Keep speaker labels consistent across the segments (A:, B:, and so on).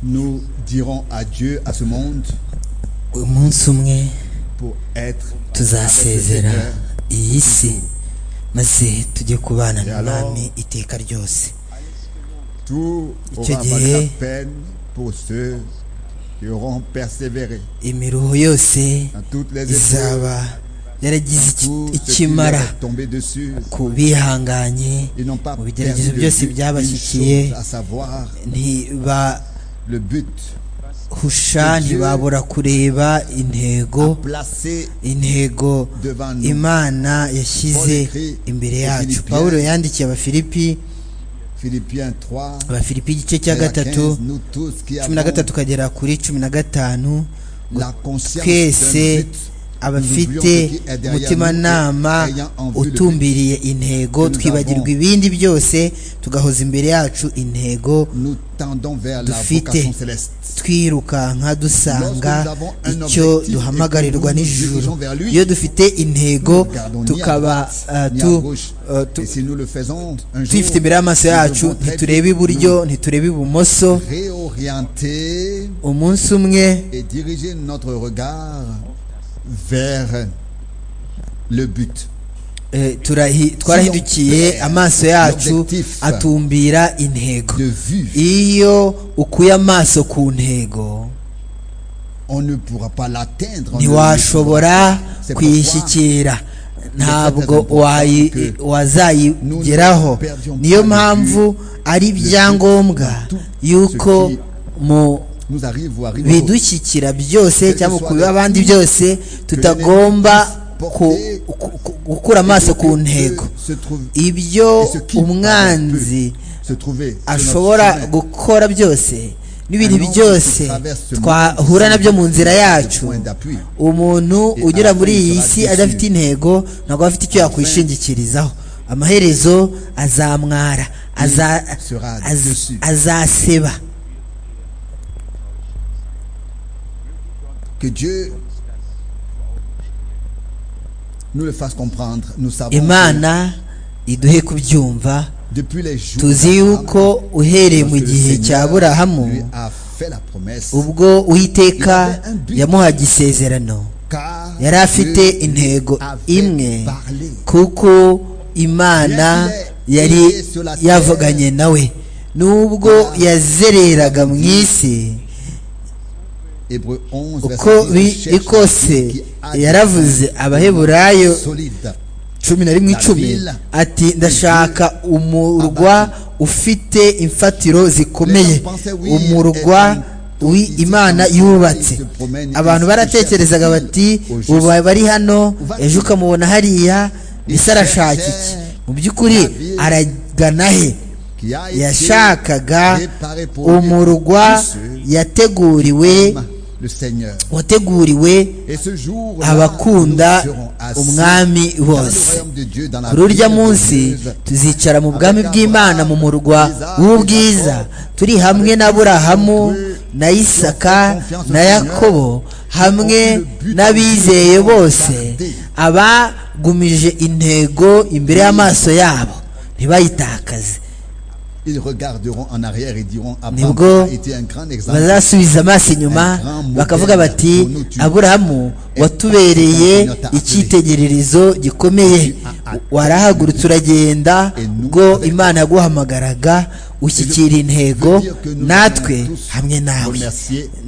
A: nous dirons adieu à ce monde
B: umunsi umwe
A: pour être avec
B: tuzasezera
A: le Seigneur.
B: iyi si maze tujye kubana
A: Et alors-
B: n'umwami iteka ryose
A: Tout
B: Icyo
A: aura valu
B: gihe
A: la peine pour ceux qui auront persévéré
B: imiruho yose
A: dans toutes les épreuves.
B: izaba yaragize iki-
A: Tout ce qui leur
B: ikimara
A: est tombé dessus,
B: ku bihanganye
A: ils n'ont pas perdu de
B: mu bigeragezo byose
A: vue une
B: byabashyikiye
A: chose, à savoir
B: ntibahusha
A: le but Dieu-
B: ntibabura kureba intego
A: placé
B: intego
A: devant nous.
B: imana yashyize
A: Paul écrit
B: imbere
A: aux
B: yacu
A: Philippiens.
B: pawulo yandikiye abafilipi
A: Philippiens 3,
B: abafilipi igice cya
A: vers
B: gatatu
A: 15, nous tous qui
B: cumi na
A: avons
B: gatatu kagera kuri cumi na gatanu
A: la conscience d'un
B: twese
A: but,
B: abafite umutimanama utumbiriye intego twibagirwa ibindi byose tugahoza imbere yacu intego
A: nous tendons vers la
B: Dufite.
A: vocation céleste.
B: twirukanka dusanga icyo duhamagarirwa n'ijuru iyo dufite intego
A: Nous regardons ni à
B: tukaba
A: droite,
B: eh,
A: ni à
B: tu-
A: gauche.
B: eh, tu-
A: Et si nous le faisons, un jour,
B: tuyifite imbere y'amaso
A: nous
B: yacu
A: devons très
B: ntitureba
A: vite
B: iburyo ntitureba ibumoso
A: nous réorienter
B: umunsi umwe
A: et diriger notre regard vers le but.
B: Eh, turahi- twarahindukiye amaso yacu atumbira intego
A: De vue,
B: iyo ukuye amaso ku ntego
A: on ne pourra pas l'atteindre. on ne le
B: ntiwashobora
A: C'est pourquoi
B: kuyishyikira ntabwo wayi-
A: que
B: wazayigeraho
A: nous ne perdions
B: niyo
A: pas de
B: mpamvu ari ibyangombwa
A: tout
B: yuko
A: ce qui
B: mu
A: nous arrive ou arrive aux autres.
B: bidushyikira byose
A: Que
B: cyangwa
A: ce soit
B: kubiba
A: le
B: abandi
A: but
B: byose tutagomba ku-
A: porter
B: ku- ku- gukura amaso ku ntego
A: Se trouve,
B: ibyo
A: et ce qui, pardon,
B: umwanzi
A: peut se trouver sur notre
B: ashobora
A: chemin.
B: gukora byose n'ibintu
A: Un homme
B: byose
A: qui traverse ce
B: twahura
A: monde
B: nabyo mu nzira
A: de
B: yacu
A: point d'appui.
B: umuntu
A: Et
B: unyura
A: à la
B: muri
A: fin, il
B: iyi
A: sera
B: si
A: déçu.
B: adafite intego ntabwo aba afite icyo yakwishingikirizaho amaherezo azamwara aza-
A: sera
B: az-
A: déçu.
B: azaseba
A: Que Dieu nous le fasse comprendre. Nous savons
B: imana iduhe kubyumva
A: que depuis les jours
B: tuzi
A: d'Abraham,
B: yuko uhereye mu
A: lorsque le
B: gihe cya
A: Seigneur
B: aburahamu
A: lui a fait la promesse,
B: ubwo uwiteka
A: Il avait un but.
B: yamuhaga isezerano
A: car
B: yari afite
A: Dieu lui
B: intego
A: avait
B: imwe
A: parlé.
B: kuko imana yari yavuganye nawe nubwo yazereraga mu isi
A: Hébreux 11,
B: uko
A: verset 10, cherche
B: biri kose
A: celui qui a des
B: yaravuze abaheburayo
A: fondements solides.
B: cumi na rimwe icumi ati ndashaka umurwa ufite imfatiro zikomeye umurwa wi- imana yubatse abantu baratekerezaga bati ubu bari hano ejo ukamubona hariya mbese arashaka iki mu by'ukuri aragana he
A: qui a été
B: yashakaga
A: préparé pour lui,
B: umurwa
A: tous ceux
B: yateguriwe
A: qui aiment le Seigneur.
B: wateguriwe
A: Et ce jour
B: abakunda umwami bose kuri urya munsi tuzicara mu bwami bw'imana mu murwa w'ubwiza turi hamwe na burahamu na isaka na yakobo hamwe n'abizeye bose abagumije intego imbere y'amaso yabo ntibayitakaze
A: ils regarderont en arrière et diront
B: Nibwo
A: Abraham a été un grand exemple
B: bazasubiza amaso inyuma bakavuga bati aburahamu watubereye icyitegererezo gikomeye warahagurutse uragenda ubwo imana yaguhamagaraga ushyikira intego natwe hamwe nawe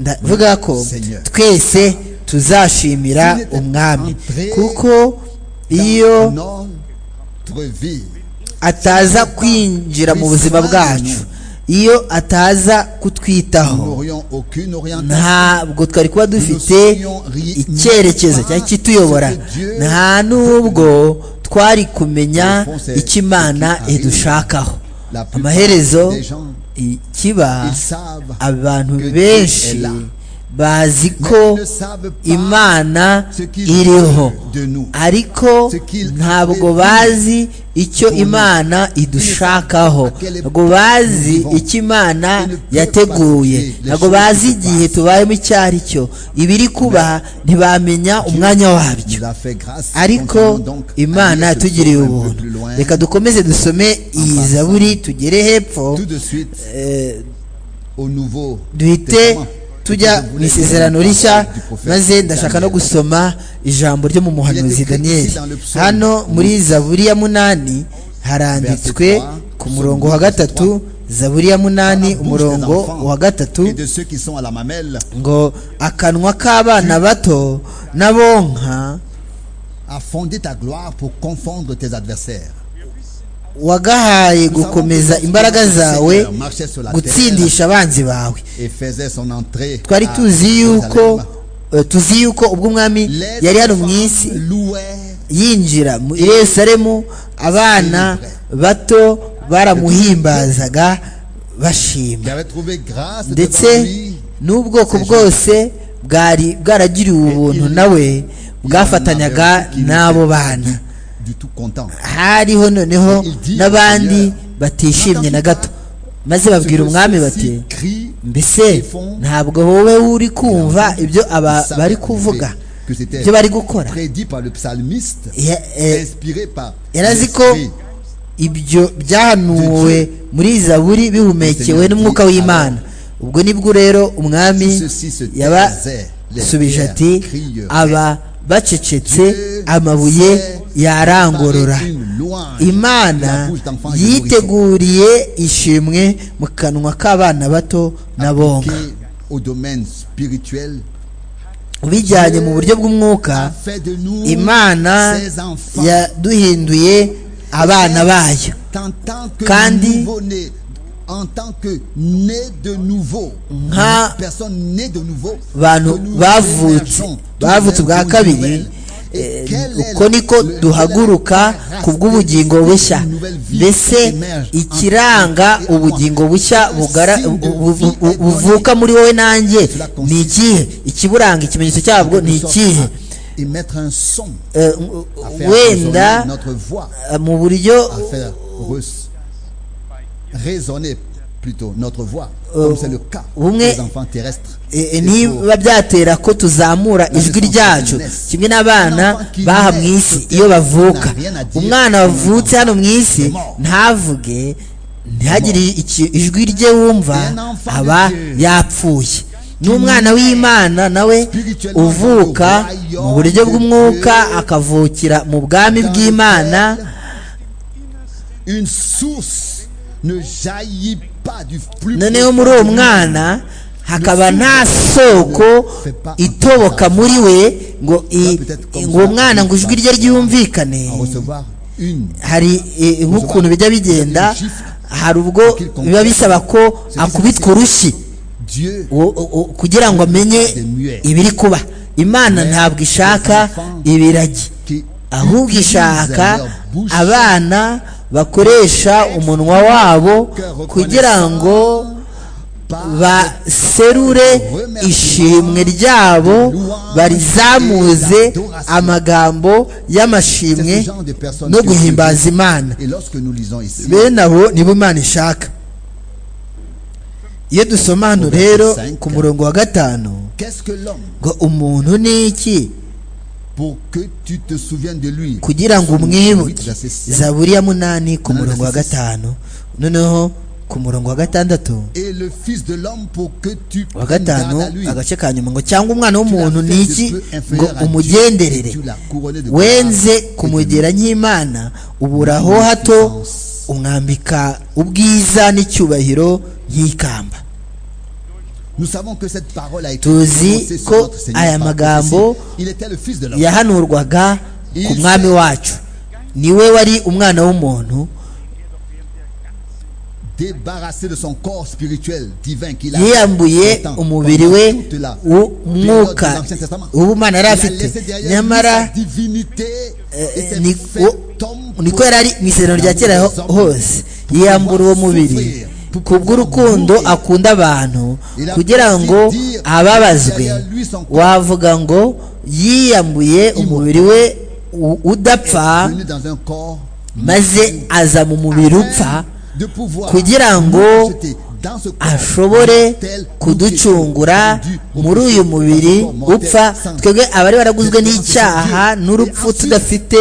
B: ndavuga ko twese tuzashimira umwami kuko iyo
A: notre vie
B: ataza kwinjira mu buzima bwacu iyo ataza kutwitaho
A: nous n'aurions aucune orientation
B: ntabwo twari kuba dufite icyerekezo cyari kituyobora nta nubwo twari kumenya icyo imana idushakaho amaherezo i- kiba
A: ils savent
B: abantu benshi bazi ko imana iriho
A: de nous
B: ariko ntabwo bazi icyo imana idushakaho ntabwo bazi icyo imana yateguye ntabwo bazi igihe tubayemo icyo ari cyo ibiri kuba ntibamenya umwanya wabyo
A: nous a fait grâce
B: ariko
A: Continuons donc à
B: imana
A: lire ce
B: yatugiriye
A: psaume un peu
B: ubuntu
A: plus loin.
B: reka dukomeze dusome iyi zaburi tugere hepfo
A: tout de suite
B: eh, duhite tujya mu isezerano rishya maze ndashaka no gusoma ijambo ryo mu muhanuzi daniyeli hano muri zaburi ya munani haranditswe ku murongo wa gatatu zaburi ya munani umurongo wa gatatu ngo akanwa k'abana bato n'abonka
A: a fondé ta gloire pour confondre tes adversaires.
B: wagahaye gukomeza imbaraga zawe gutsindisha abanzi bawe twari tuzi yuko tuzi yuko ubwo umwami yari hano mu isi yinjira muri yerusalemu abana bato baramuhimbazaga bashima ndetse n'ubwoko bwose bwari bwaragiriwe ubuntu nawe bwafatanyaga n'abo bana hariho noneho n'abandi batishimye na gato maze babwira umwami bati mbese ntabwo wowe uri kumva ibyo aba bari kuvuga ibyo bari gukora yarazi ko ibyo byahanuwe muri zaburi bihumekewe n'umwuka w'imana ubwo nibwo rero umwami yabasubije ati aba bacecetse amabuye yarangorora imana yiteguriye ishimwe mu kanwa k'abana bato n'abonka ubijyanye mu buryo bw'umwuka imana yaduhinduye abana bayo kandi nk'abantu bavutse bavutse bwa kabiri uko niko duhaguruka ku bw'ubugingo bushya mbese ikiranga ubugingo bushya buvuka muri wowe nanjye ni ikihe ikiburanga ikimenyetso cyabwo ni ikihe wenda mu buryo
A: raisonner plutôt notre voix, comme c'est le cas des enfants terrestres.
B: niba byatera ko tuzamura ijwi ryacu kimwe n'abana baha mu isi iyo bavuka umwana wavutse hano mu isi ntavuge ntihagire ijwi rye wumva aba yapfuye n'umwana w'imana nawe uvuka mu buryo bw'umwuka akavukira mu bwami bw'imana noneho muri uwo mwana hakaba nta soko itoboka muri we ngo uwo mwana ngo ijwi rye ryumvikane hari nk'ukuntu bijya bigenda hari ubwo biba bisaba ko akubitwa urushyi kugira ngo amenye ibiri kuba imana ntabwo ishaka ibiragi ahubwo ishaka abana bakoresha umunwa wabo kugira ngo baserure ishimwe ryabo barizamuze amagambo y'amashimwe no guhimbaza imana bene abo nibo imana ishaka iyo dusoma hano rero ku murongo wa gatanu ngo umuntu ni iki kugira ngo umwibuke zaburi ya munani ku murongo wa gatanu noneho ku murongo wa gatandatu wa gatanu agace ka nyuma ngo cyangwa umwana w'umuntu ni iki ngo umugenderere wenze kumugera nk'imana uburaho hato umwambika ubwiza n'icyubahiro nk'ikamba tuzi ko aya magambo yahanurwaga ku mwami wacu niwe wari umwana w'umuntu yiyambuye umubiri we w'umwuka w'ubumana yari afite nyamara niko yari ari mu isezerano rya kera hose yiyambura uwo mubiri ku bw'urukundo akunda abantu kugira ngo ababazwe wavuga ngo yiyambuye umubiri we udapfa maze aza mu mubiri upfa kugira ngo ashobore kuducungura muri uyu mubiri upfa twebwe abari baraguzwe n'icyaha n'urupfu tudafite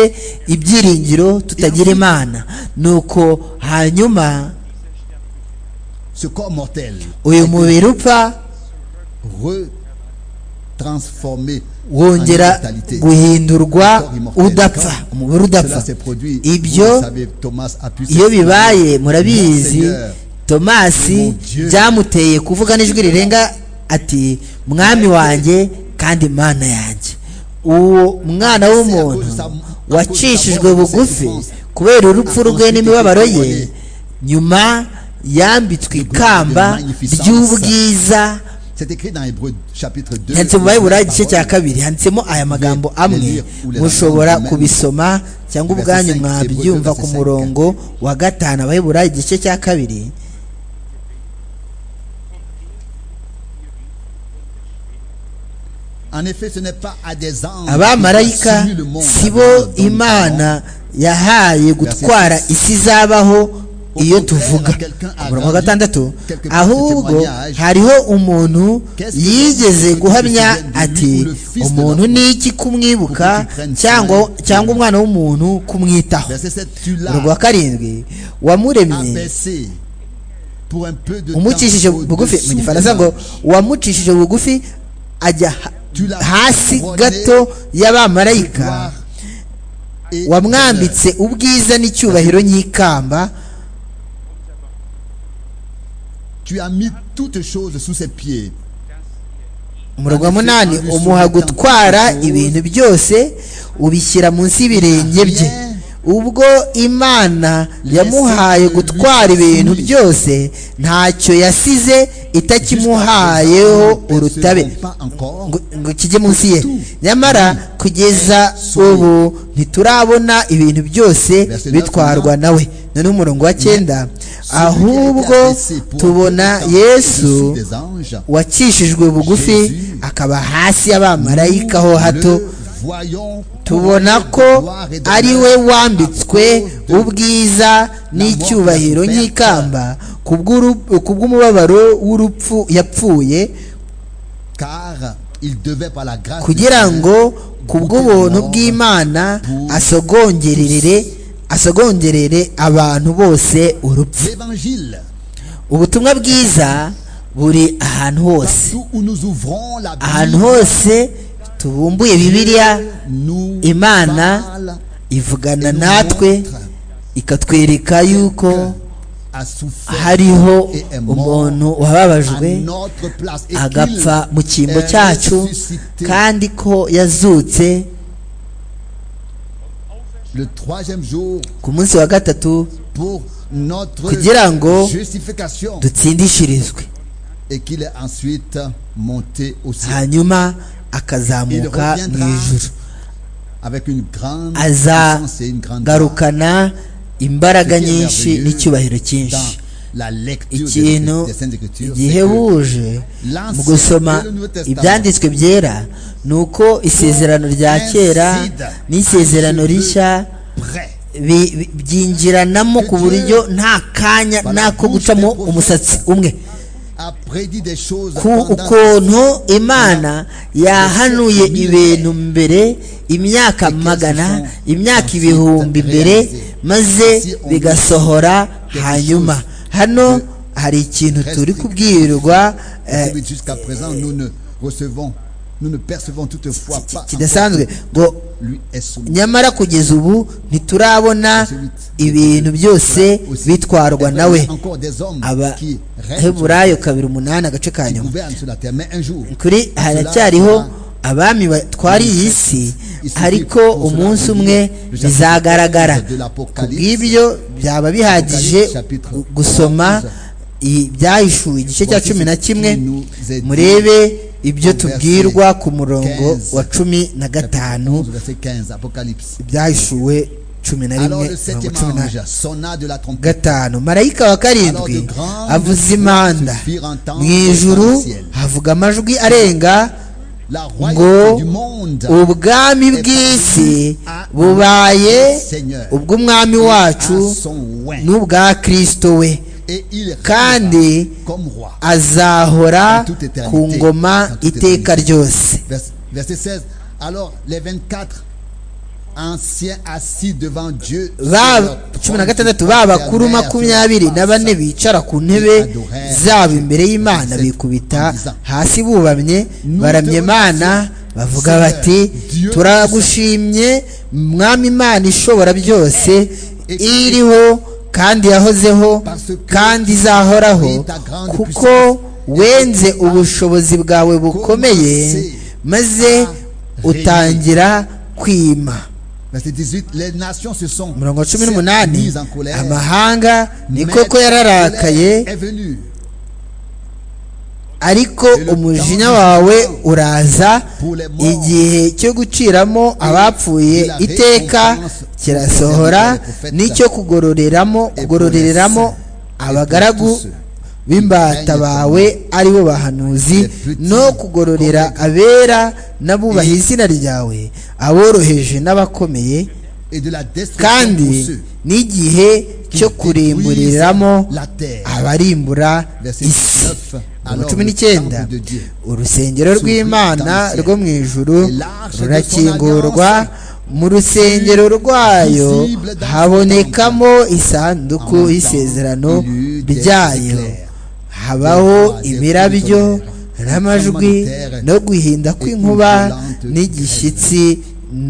B: ibyiringiro tutagira imana nuko hanyuma
A: ce corps mortel
B: uyu mubiri upfa
A: transformé
B: wongera guhindurwa udapfa umubiri udapfa ibyo iyo bibaye murabizi tomasi byamuteye kuvuga n'ijwi rirenga ati mwami wanjye kandi mana yanjye uwo mwana w'umuntu wacishijwe bugufi kubera urupfu rwe n'imibabaro ye nyuma yambitswe ikamba ry'ubwiza handitse mu bayibura igice cya kabiri handitsemo aya magambo amwe mushobora kubisoma cyangwa ubwanyu mwabyumva ku murongo wa gatanu abayibura igice cya kabiri abamarayika si bo imana yahaye gutwara isi izabaho iyo tuvuga umurongo wa gatandatu ahubwo hariho umuntu yigeze guhamya ati umuntu ni iki kumwibuka cyangwa cyangwa umwana w'umuntu kumwitaho umurongo wa karindwi wamuremye umucishije bugufi mu gifaransa ngo wamucishije bugufi ajya hasi gato y'abamarayika wamwambitse ubwiza n'icyubahiro nyikamba umurongo wa munani umuha gutwara ibintu byose ubishyira munsi y'ibirenge bye ubwo imana yamuhaye gutwara ibintu byose ntacyo yasize itakimuhayeho urutabe ngo kijye munsi ye nyamara kugeza ubu ntiturabona ibintu byose bitwarwa nawe noneho umurongo wa cyenda ahubwo tubona yesu wacishijwe bugufi akaba hasi y'abamarayika ho hato tubona ko ari we wambitswe ubwiza n'icyubahiro nyikamba ku bw'umubabaro w'urupfu yapfuye kugira ngo ku bw'ubuntu bw'imana asogongerere asogongerere abantu bose urupfu ubutumwa bwiza buri ahantu hose ahantu hose tubumbuye bibiliya imana ivugana natwe ikatwereka yuko hariho umuntu wababajwe agapfa mu cyimbo cyacu kandi ko yazutse ku munsi wa gatatu kugira ngo dutsindishirizwe hanyuma akazamuka mu ijuru azagarukana imbaraga nyinshi n'icyubahiro cyinshi ikintu gihebuje mu gusoma ibyanditswe byera ni uko isezerano rya kera n'isezerano rishya byinjiranamo ku buryo nta kanya n'ako gucamo umusatsi umwe ku ukuntu imana yahanuye ibintu mbere imyaka magana imyaka ibihumbi mbere maze bigasohora hanyuma hano hari ikintu turi kubwirwa kidasanzwe ngo nyamara kugeza ubu ntiturabona ibintu byose bitwarwa nawe abaheburayo kabiri umunani agace ka nyuma kuri haracyariho abami batwara iyi si ariko umunsi umwe bizagaragara ku bw'ibyo byaba bihagije gusoma ibyahishuwe igice cya cumi na kimwe murebe ibyo tubwirwa ku murongo wa cumi na gatanu byahishuwe cumi na rimwe mirongo cumi na gatanu marayika wa karindwi avuza impanda mu ijuru havuga amajwi arenga ngo ubwami bw'isi bubaye ubw'umwami wacu n'ubwa kirisito we kandi azahora ku ngoma iteka ryose cumi na gatandatu ba bakuru makumyabiri na bane bicara ku ntebe zabo imbere y'imana bikubita hasi bubamye baramye imana bavuga bati turagushimye mwami imana ishobora byose iriho kandi yahozeho kandi izahoraho kuko wenze ubushobozi bwawe bukomeye maze utangira kwima mirongo cumi n'umunani amahanga ni koko yararakaye ariko umujinya wawe uraza igihe cyo guciramo abapfuye iteka kirasohora n'icyo kugororeramo kugororeramo abagaragu b'imbata bawe aribo bahanuzi no kugororera abera n'abubaha izina ryawe aboroheje n'abakomeye kandi n'igihe cyo kurimburiramo abarimbura isi cumi n'icyenda urusengero rw'imana rwo mu ijuru rurakingurwa mu rusengero rwayo habonekamo isanduku y'isezerano ryayo habaho imirabyo n'amajwi no guhinda kw'inkuba n'igishyitsi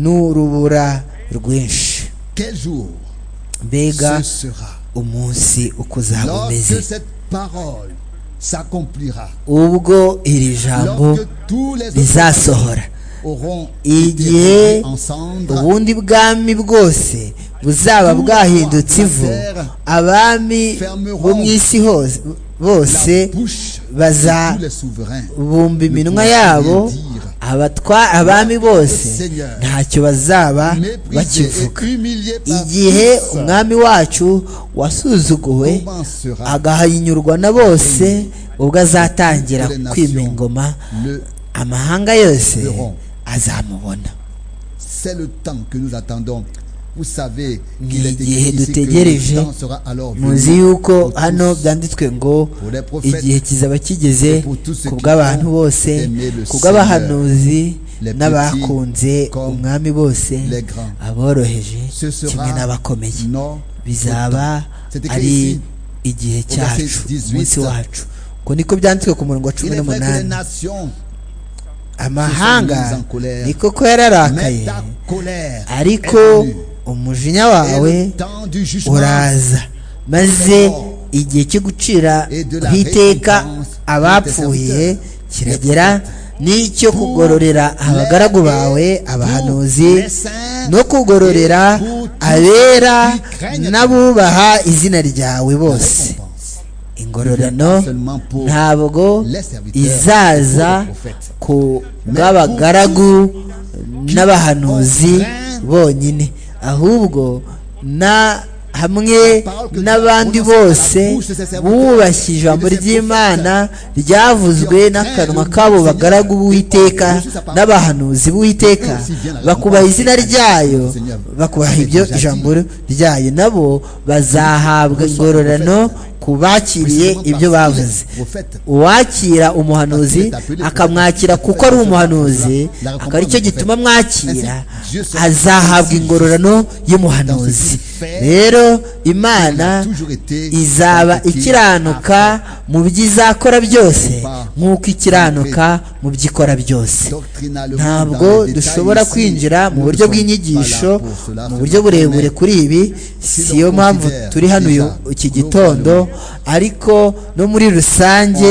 B: n'urubura rwinshi mbega umunsi uko uzaba umeze ubwo iri jambo rizasohora igihe ubundi bwami bwose buzaba bwahindutse ivu abami bo mu isi hose bose bazabumba iminwa yabo abami bose ntacyo bazaba bakivuga igihe umwami wacu wasuzuguwe agahinyurwa na bose ubwo azatangira kwima ingoma amahanga yose azamubona ni igihe dutegereje muzi yuko hano byanditswe ngo igihe kizaba kigeze ku bw'abantu bose ku bw'abahanuzi n'abakunze umwami bose aboroheje kimwe n'abakomeye bizaba ari igihe cyacu umunsi wacu ngo niko byanditswe ku murongo wa cumi n'umunani amahanga ni koko yararakaye ariko umujinya wawe uraza maze igihe cyo gucira ku iteka abapfuye kiragera n'icyo kugororera abagaragu bawe abahanuzi no kugororera abera n'abubaha izina ryawe bose ingororano ntabwo izaza ku bw'abagaragu n'abahanuzi bonyine ahubwo na hamwe n'abandi bose bubashye ijambo ry'imana ryavuzwe n'akanwa k'abo bagaragu b'uwiteka n'abahanuzi b'uwiteka bakubaha izina ryayo bakubaha ibyo ijambo ryayo nabo bazahabwa ingororano ku bakiriye ibyo bavuze uwakira umuhanuzi akamwakira kuko ari umuhanuzi akaba aricyo gituma mwakira azahabwa ingororano y'umuhanuzi rero imana izaba ikiranuka mu byo izakora byose nk'uko ikiranuka mu byo ikora byose ntabwo dushobora kwinjira mu buryo bw'inyigisho mu buryo burebure kuri ibi siyo mpamvu turi hano iki gitondo ariko no muri rusange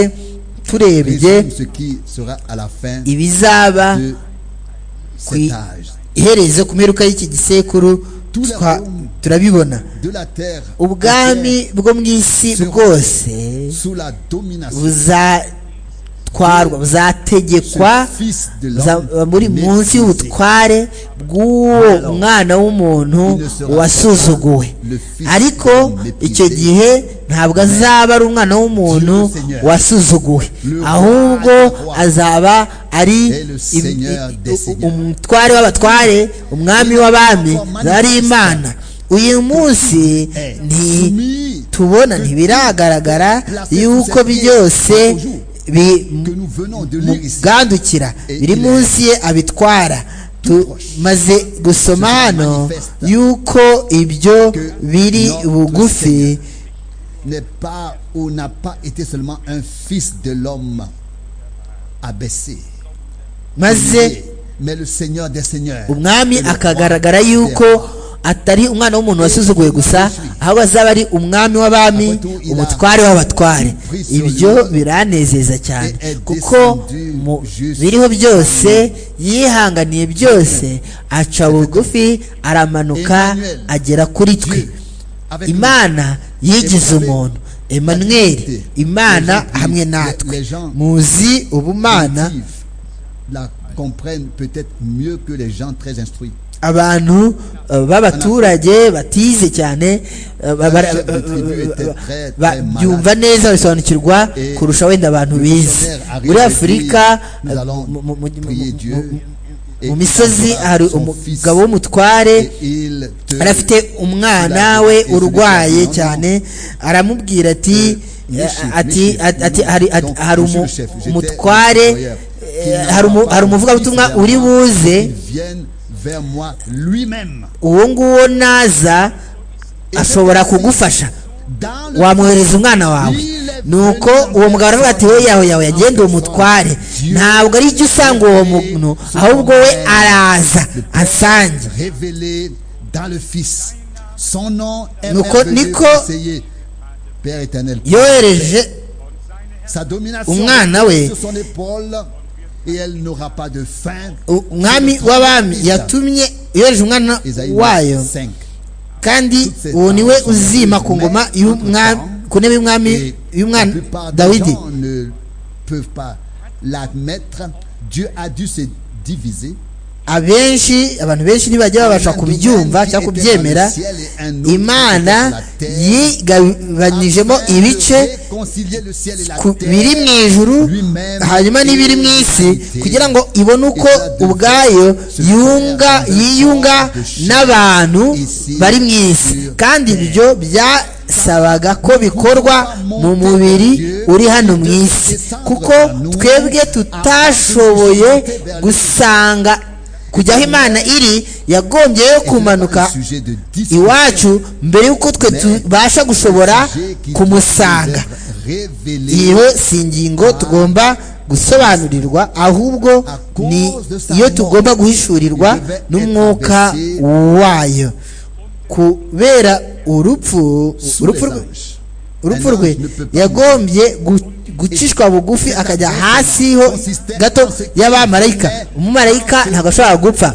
B: turebye ibizaba ku iherezo ku mperuka y'iki gisekuru turabibona ubwami bwo mu isi bwose buzatwarwa buzategekwa muri munsi y'ubutware bw'uwo mwana w'umuntu wasuzuguwe ariko icyo gihe ntabwo azaba ari umwana w'umuntu wasuzuguwe ahubwo azaba ari umutware w'abatware umwami w'abami ari imana uyu munsi ntitubona ntibiragaragara yuko byose bimugandukira biri munsi ye abitwara tumaze gusoma hano yuko ibyo biri bugufi
A: n'est pas ou n'a pas été seulement un fils de l'homme abaissé.
B: maze
A: Mais le Seigneur des Seigneurs.
B: umwami akagaragara yuko atari umwana w'umuntu wasuzuguye gusa ahubwo azaba ari umwami w'abami umutware w'abatware ibyo biranezeza cyane kuko mu biriho byose yihanganiye byose aca bugufi aramanuka agera kuri twe imana yigize umuntu Emmanuel imana hamwe natwe muzi ubumana
A: la comprennent peut-être mieux que les gens très instruits.
B: abantu b'abaturage batize cyane byumva neza bisobanukirwa kurusha wenda abantu bize muri afurika mu misozi hari umugabo w'umutware yari afite umwana we urwaye cyane aramubwira ati hari umutware hari umuvugabutumwa uri buze uwo nguwo naza ashobora kugufasha wamwohereza umwana wawe nuko uwo mugabo aravuga ati wowe yawe yawe yagenda uwo mutware ntabwo ari icyo usanga uwo muntu ahubwo we araza asange nuko niko yohereje umwana we umwami w'abami yatumye yohereje umwana wayo kandi uwo ni we uzima ku ngoma ku ntebe y'umwami y'umwana dawidi abenshi abantu benshi ntibajya babasha kubyumva cyangwa kubyemera imana yigabanijemo ibice biri mu ijuru hanyuma n'ibiri mu isi kugira ngo ibone uko ubwayo yunga yiyunga n'abantu bari mu isi kandi ibyo bya sabaga ko bikorwa mu mubiri uri hano mu isi kuko twebwe tutashoboye gusanga kujya aho imana iri yagombyeyo kumanuka iwacu mbere y'uko twe tubasha gushobora kumusanga iyo si ingingo tugomba gusobanurirwa ahubwo ni iyo tugomba guhishurirwa n'umwuka wayo kubera urupfu urupfu rwe urupfu rwe yagombye gucishwa bugufi akajya hasi ho gato y'abamarayika umumarayika ntabwo ashobora gupfa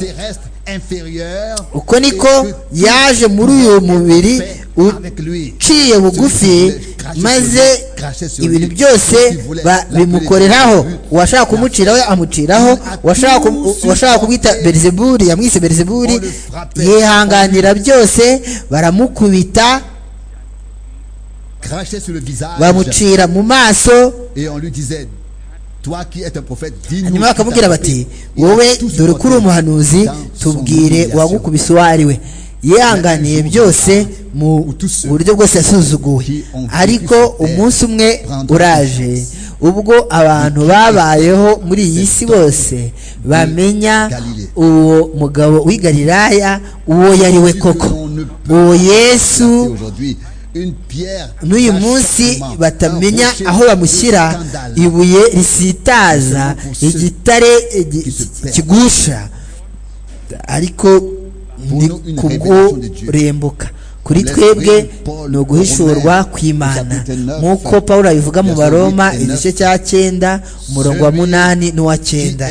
B: uko niko yaje muri uyu mubiri uciye bugufi maze ibintu byose bimukoreraho uwashaka kumuciraho amuciraho uwashaka kumwita berizeburi yamwise berizeburi yihanganira byose baramukubita bamucira mu maso hanyuma bakamubwira bati wowe dore ko uri umuhanuzi tubwire uwagukubise uwo ari we yihanganiye byose mu buryo bwose yasuzuguwe ariko umunsi umwe uraje ubwo abantu babayeho muri iyi si bose bamenya uwo mugabo w'igariraya uwo yari we koko uwo yesu n'uyu munsi batamenya aho bamushyira ibuye risitaza igitare kigusha ariko ni kurembuka kuri twebwe ni uguhishurwa kw'imana nk'uko paul abivuga mu baroma igice cya cyenda umurongo wa munani n'uwa cyenda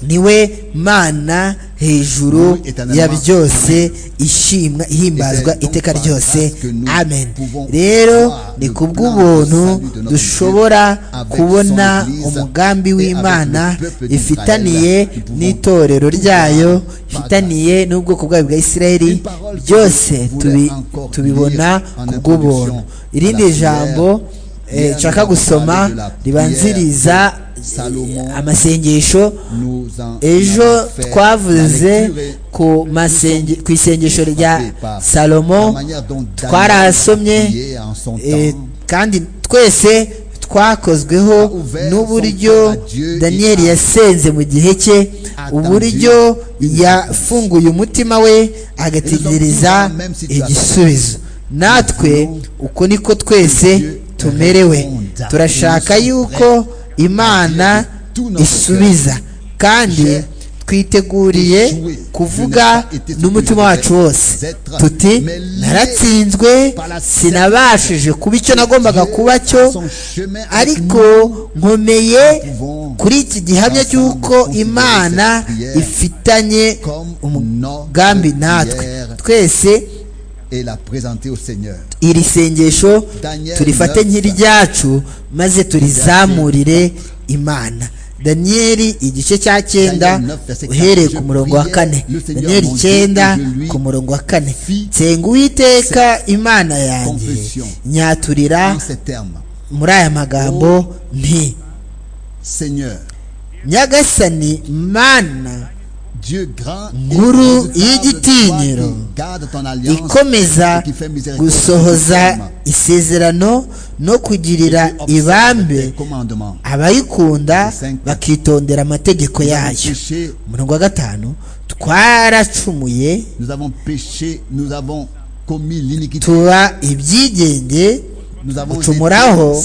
B: niwe mana hejuru ya byose ishimwa ihimbazwa iteka ryose amen rero ni ku bw'ubuntu dushobora kubona umugambi w'imana ifitaniye n'itorero ryayo ifitaniye n'ubwoko bwayo bwa isirayeli byose tubibona ku bw'ubuntu irindi jambo nshaka gusoma ribanziriza amasengesho ejo twavuze ku isengesho rya salomo twarahasomye kandi twese twakozweho n'uburyo daniyeli yasenze mu gihe cye uburyo yafunguye umutima we agategereza igisubizo natwe uko niko twese tumerewe turashaka yuko imana isubiza kandi twiteguriye kuvuga n'umutima wacu wose tuti naratsinzwe sinabashije kuba icyo nagombaga kuba cyo ariko nkomeye kuri iki gihamya cy'uko imana ifitanye umugambi natwe twese iri sengesho turifate nk'iryacu maze turizamurire imana daniyeli igice cya cyenda uhereye ku murongo wa kane daniyeli icyenda ku murongo wa kane nsenga uwiteka imana yanjye nyaturira muri aya magambo nti nyagasani mana nkuru y'igitinyiro ikomeza gusohoza isezerano no kugirira ibambe abayikunda bakitondera amategeko yayo umurongo wa gatanu twaracumuye tuba ibyigenge gucumuraho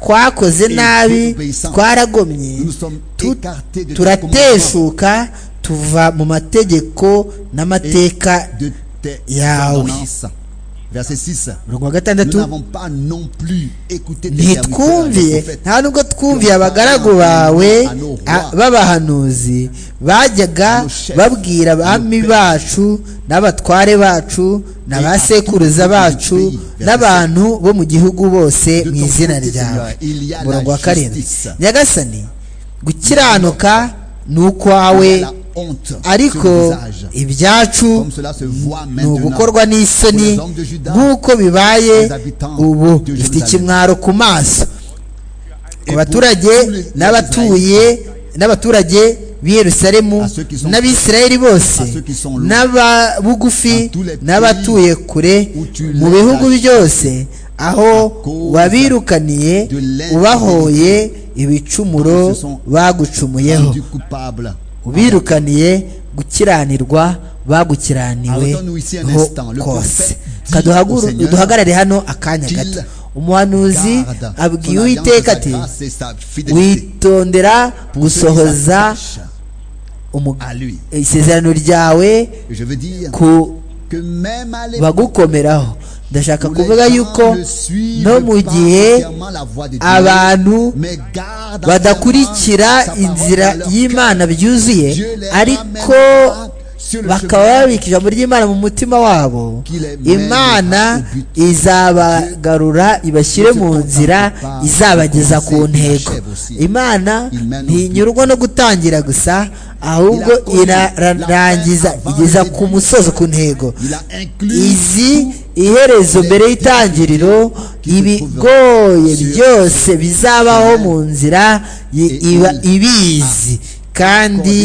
B: twakoze nabi twaragomye turateshuka tuva mu mategeko n'amateka yawe umurongo wa gatandatu ntitwumviye nta nubwo twumviye abagaragu bawe b'abahanuzi bajyaga babwira abami bacu n'abatware bacu na ba sekuruza bacu n'abantu bo mu gihugu bose mu izina ryawe umurongo wa karindwi nyagasani gukiranuka ni ukwawe ariko ibyacu ni ugukorwa n'isoni nk'uko bibaye ubu dufite ikimwaro ku maso ku baturage n'abatuye n'abaturage b'iyerusalemu n'abisirayeli bose n'ababugufi n'abatuye kure mu bihugu byose aho wabirukaniye ubahoye ibicumuro bagucumuyeho ubirukaniye gukiranirwa bagukiraniwe ho kose duhagarare hano akanya gato umuhanuzi abwiye uwiteka ati witondera gusohoza isezerano ryawe ku bagukomeraho ndashaka kuvuga yuko no mu gihe abantu badakurikira inzira y'imana byuzuye ariko bakaba babika ijambo ry'imana mu mutima wabo imana izabagarura ibashyire mu nzira izabageza ku ntego imana ntinyurwa no gutangira gusa ahubwo irarangiza igeza ku musozo ku ntego izi iherezo mbere y'itangiriro ibigoye byose bizabaho mu nzira ibizi kandi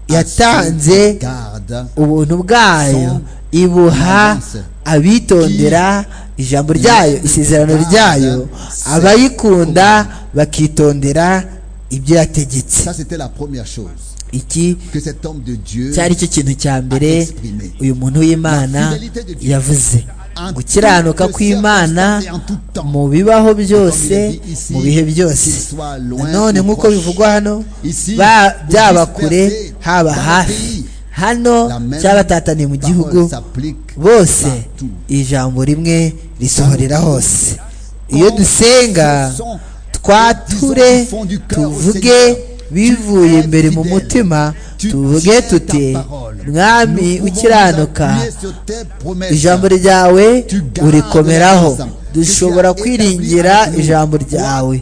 B: yatanze ubuntu bwayo ibuha abitondera ijambo ryayo isezerano ryayo abayikunda bakitondera ibyo yategetse iki cyari cyo kintu cya mbere uyu muntu w'imana yavuze gukiranuka kw'imana mu bibaho byose mu bihe byose nanone nk'uko bivugwa hano byaba kure haba hafi hano cyabatataniye mu gihugu bose ijambo rimwe risohorera hose iyo dusenga twature tuvuge bivuye imbere mu mutima tuvuge tuti mwami ukiranuka ijambo ryawe urikomeraho dushobora kwiringira ijambo ryawe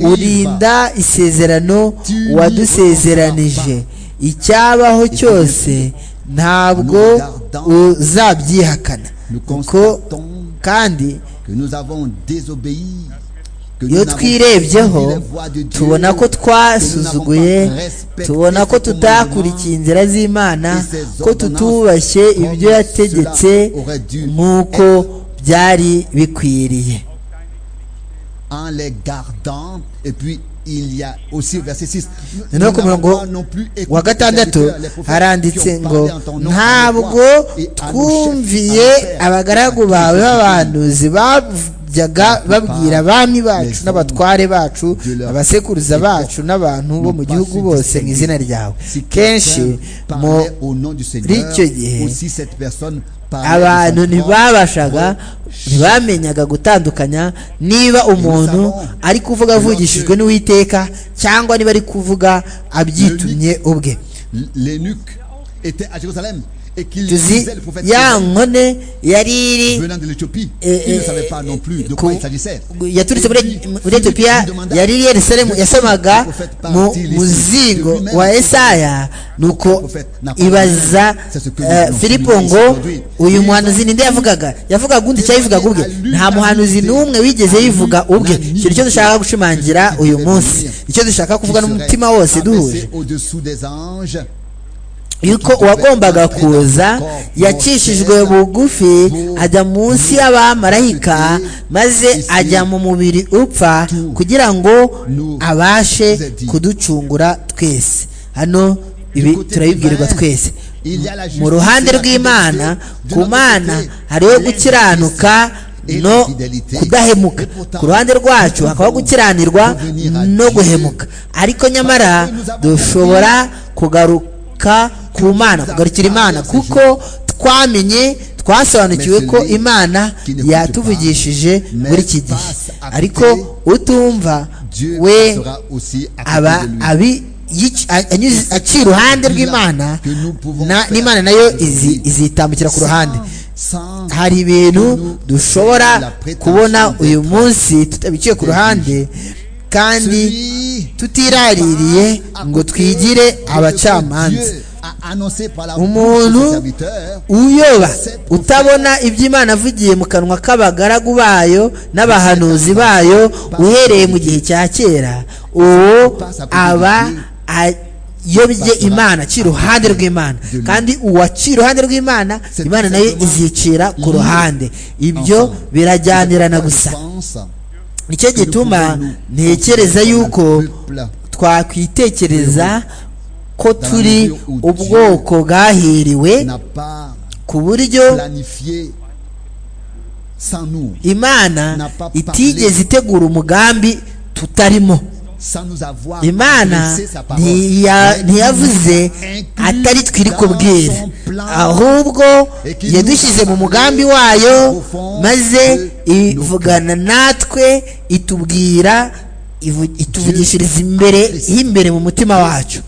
B: urinda isezerano wadusezeranije icyabaho cyose ntabwo uzabyihakana kandi iyo twirebyeho tubona ko twasuzuguye tubona ko tutakurikiye inzira z'imana ko tutubashye ibyo yategetse nk'uko byari bikwiriye
A: en les gardant et puis il y a aussi verset 6
B: noneho ku murongo wa gatandatu haranditse ngo ntabwo twumviye abagaragu bawe b'abantuzi bajyaga babwira abami bacu n'abatware bacu abasekuruza bacu n'abantu bo mu gihugu bose mu izina ryawe kenshi muri icyo gihe abantu ntibabashaga ntibamenyaga gutandukanya niba umuntu ari kuvuga avugishijwe n'uwiteka cyangwa niba ari kuvuga abyitumye ubwe tuzi ya nkone yari iri yaturutse muri etiyopiya yari iri yerusalemu yasamaga mu muzingo wa esaya nuko ibaza filipo ngo uyu muhanuzi ninde yavugaga yavugaga undi icyo yavugaga ubwe nta muhanuzi n'umwe wigeze yivuga ubwe icyo nicyo dushaka gushimangira uyu munsi icyo dushaka kuvuga n'umutima wose duhuje yuko uwagombaga kuza yacishijwe bugufi ajya munsi y'abamarayika maze ajya mu mubiri upfa kugira ngo abashe kuducungura twese hano ibi turabibwirwa twese mu ruhande rw'imana ku mana hariho gukiranuka no kudahemuka ku ruhande rwacu hakabaho gukiranirwa no guhemuka ariko nyamara dushobora kugaruka ku mana kugarukira imana kuko twamenye twasobanukiwe ko imana yatuvugishije muri iki gihe ariko utumva we aba abi aci iruhande rw'imana n'imana nayo izitambukira ku ruhande hari ibintu dushobora kubona uyu munsi tutabiciye ku ruhande kandi tutiraririye ngo twigire abacamanza umuntu uyoba utabona ibyo imana avugiye mu kanwa k'abagaragu bayo n'abahanuzi bayo uhereye mu gihe cya kera uwo aba yobye imana aci iruhande rw'imana kandi uwaciye iruhande rw'imana imana nayo izicira ku ruhande ibyo birajyanirana gusa nicyo gituma ntekereza yuko twakwitekereza ko turi ubwoko bwahiriwe ku buryo imana itigeze itegura umugambi tutarimo imana ntiyavuze atari twiri kubwira ahubwo yadushyize mu mugambi wayo maze ivugana natwe itubwira ituvugishiriza imbere y'imbere mu mutima wacu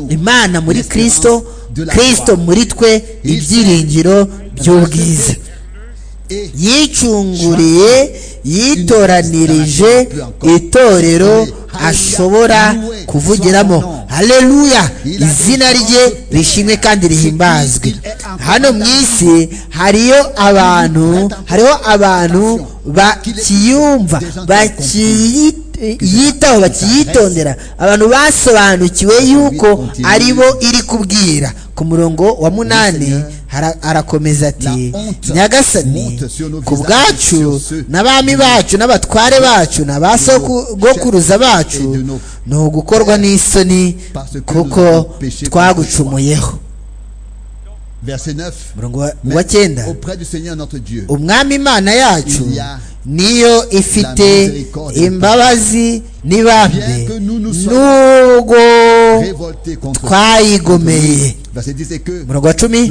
B: imana muri kirisito kirisito muri twe ibyiringiro by'ubwiza yicunguriye yitoranirije itorero ashobora kuvugiramo hareruya izina rye rishimwe kandi rihimbazwe hano mu isi hariyo abantu hariho abantu bakiyumva bakiyita yitaho bakiyitondera abantu basobanukiwe yuko ari bo iri kubwira ku murongo wa munani arakomeza ati nyagasani ku bwacu n'abami bacu n'abatware bacu n'abasogokuruza bacu ni ugukorwa n'isoni kuko twagucumuyeho murongo wa cyenda umwami imana yacu niyo ifite imbabazi n'ibambe n'ubwo twayigomeye murongo wa cumi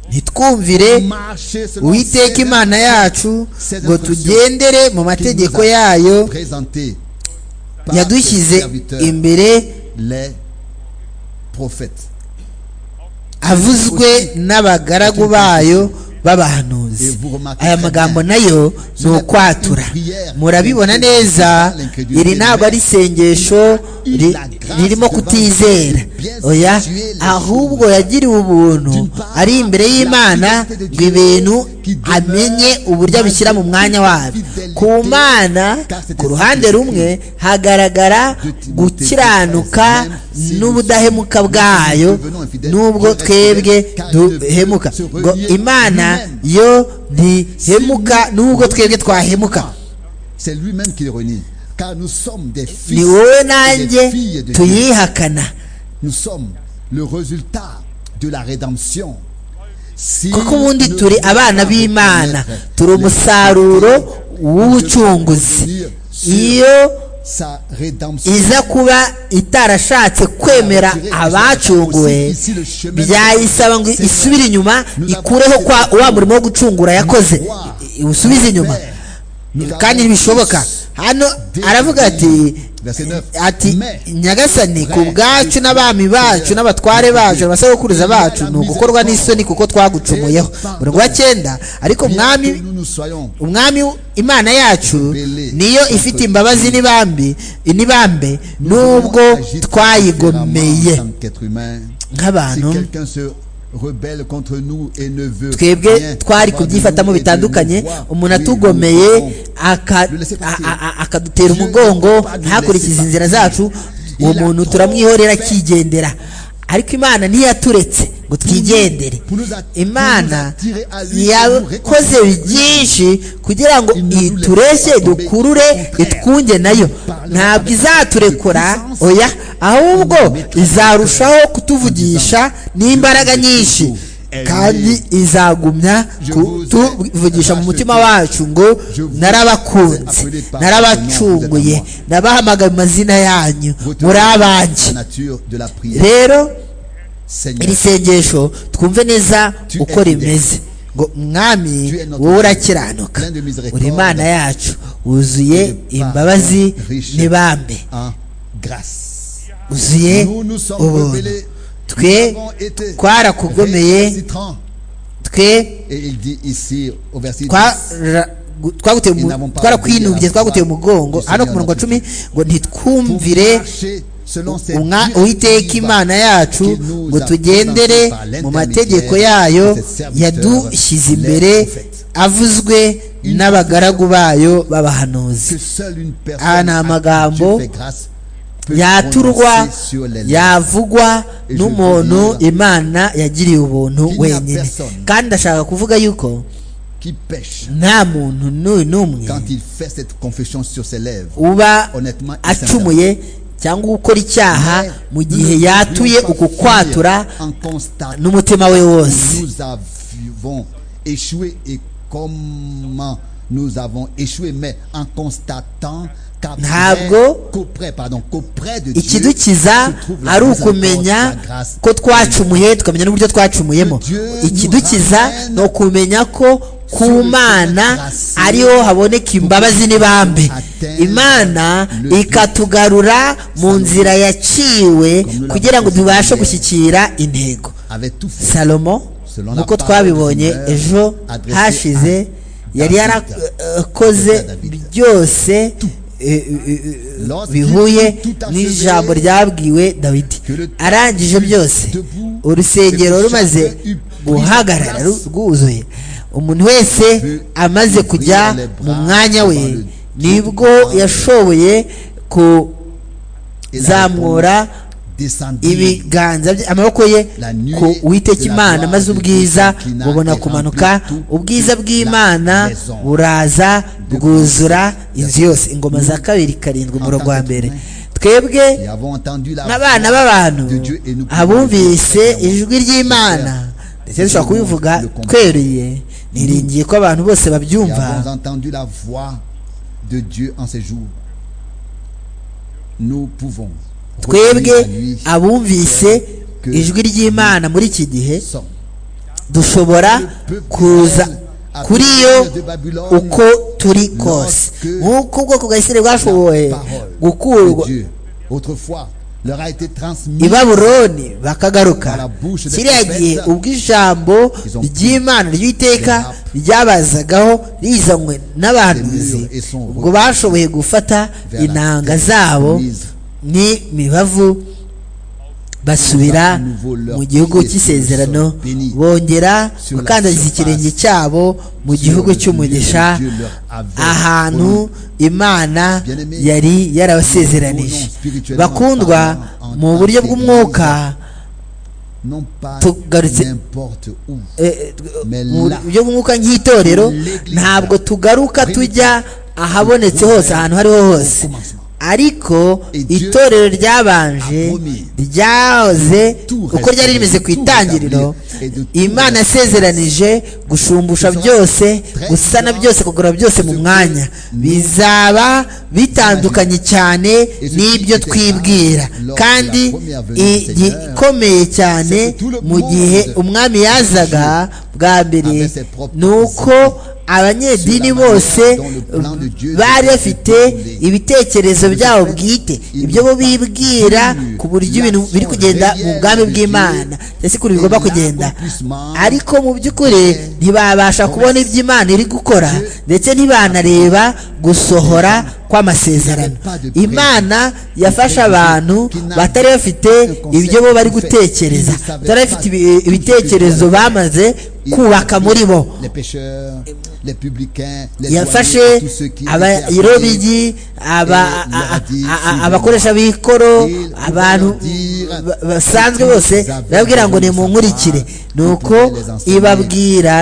B: ntitwumvire uwiteka imana yacu ngo tugendere mu mategeko yayo yadushyize imbere avuzwe n'abagaragu bayo b'abahanuzi aya magambo nayo ni ukwatura murabibona neza iri ntabwo ari isengesho ririmo kutizera oya ahubwo yagiriwe ubuntu ari imbere y'imana ngo ibintu amenye uburyo abishyira mu mwanya wabyo ku mana ku ruhande rumwe hagaragara gukiranuka n'ubudahemuka bwayo n'ubwo twebwe duhemuka ngo imana yo ntihemuka n'ubwo twebwe twahemuka ni wowe nanjye tuyihakana
A: Nous sommes le résultat de la rédemption.
B: kuko ubundi turi abana b'imana turi umusaruro w'ubucunguzi iyo iza kuba itarashatse kwemera abacunguwe byayisaba ngo isubire inyuma ikureho wa murimo wo gucungura yakoze usubize inyuma kandi ntibishoboka hano aravuga ati ati nyagasani ku bwacu n'abami bacu n'abatware bacu abasogokuruza bacu ni ugukorwa n'isoni kuko twagucumuyeho murongo wa cyenda ariko umwami umwami imana yacu niyo ifite imbabazi n'ibambi n'ibambe nubwo twayigomeye nk'abantu twebwe twari kubyifatamo bitandukanye umuntu atugomeye akadutera umugongo ntakurikize inzira zacu uwo muntu turamwihorera akigendera ariko imana ntiyaturetse ngo twigendere imana yakoze byinshi kugira ngo itureshye dukurure itwunge nayo ntabwo izaturekura oya ahubwo izarushaho kutuvugisha n'imbaraga nyinshi kandi izagumya kutuvugisha mu mutima wacu ngo narabakunze narabacunguye nabahamagaye mu mazina yanyu muri abanjye rero iri sengesho twumve neza uko rimeze ngo mwami wowe urakiranuka uri imana yacu wuzuye imbabazi n'ibambe uzuye ubuntu twe twarakugomeye twe twarakwinubiye twaguteye umugongo hano ku murongo wa cumi ngo ntitwumvire uwiteka imana yacu ngo tugendere mu mategeko yayo yadushyize imbere avuzwe n'abagaragu bayo b'abahanuzi aha ni amagambo yaturwa yavugwa n'umuntu imana yagiriye ubuntu wenyine kandi ndashaka kuvuga yuko nta muntu n'umwe uba acumuye cyangwa gukora icyaha mu gihe yatuye uku kwatura n'umutima we wose
A: nous avons échoué, mais en constatant
B: ntabwo ikidukiza ari ukumenya ko twacumuye tukamenya n'uburyo twacumuyemo ikidukiza ni ukumenya ko ku mana ariho haboneka imbabazi n'ibambe imana ikatugarura mu nzira yaciwe kugira ngo tubashe gushyikira intego salomo nk'uko twabibonye ejo hashize yari yarakoze byose bihuye n'ijambo ryabwiwe dawidi arangije byose urusengero rumaze guhagarara rwuzuye umuntu wese amaze kujya mu mwanya we nibwo yashoboye kuzamura ibiganza amaboko ye ku witeka imana maze ubwiza bubona kumanuka ubwiza bw'imana buraza bwuzura inzu yose ingoma za kabiri karindwi umurongo wa mbere twebwe nk'abana b'abantu abumvise ijwi ry'imana ndetse dushobora kubivuga tweruye niringiye ko abantu bose babyumva twebwe abumvise ijwi ry'imana muri iki gihe dushobora kuza kuri yo uko turi kose nk'uko ubwoko bwa isirayeli bwashoboye gukurwa i babuloni bakagaruka kiriya gihe ubwo ijambo ry'imana ry'iteka ryabazagaho rizanywe n'abahanuzi ubwo bashoboye gufata inanga zabo ni mibavu basubira mu gihugu cy'isezerano bongera gukandagiza ikirenge cyabo mu gihugu cy'umugisha ahantu imana yari yarabasezeranije bakundwa mu buryo bw'umwuka tugarutse mu buryo bw'umwuka nk'itorero ntabwo tugaruka tujya ahabonetse hose ahantu aho ariho hose ariko itorero ryabanje ryahoze uko ryari rimeze ku itangiriro imana yasezeranije gushumbusha byose gusana byose kugura byose mu mwanya bizaba bitandukanye cyane n'ibyo twibwira kandi igikomeye cyane mu gihe umwami yazaga bwa mbere ni uko abanyedini bose bari bafite ibitekerezo byabo bwite ibyo bo bibwira ku buryo ibintu biri kugenda mu bwami bw'imana ndetse kuri bigomba kugenda ariko mu by'ukuri ntibabasha kubona ibyo imana iri gukora ndetse ntibanareba gusohora kw'amasezerano imana yafashe abantu batari bafite ibyo bo bari gutekereza batari bafite ibitekerezo bamaze kubaka muri bo yafashe abayirobigi abakoresha b'ikoro abantu basanzwe bose barabwira ngo ni mu nkurikire ni uko ibabwira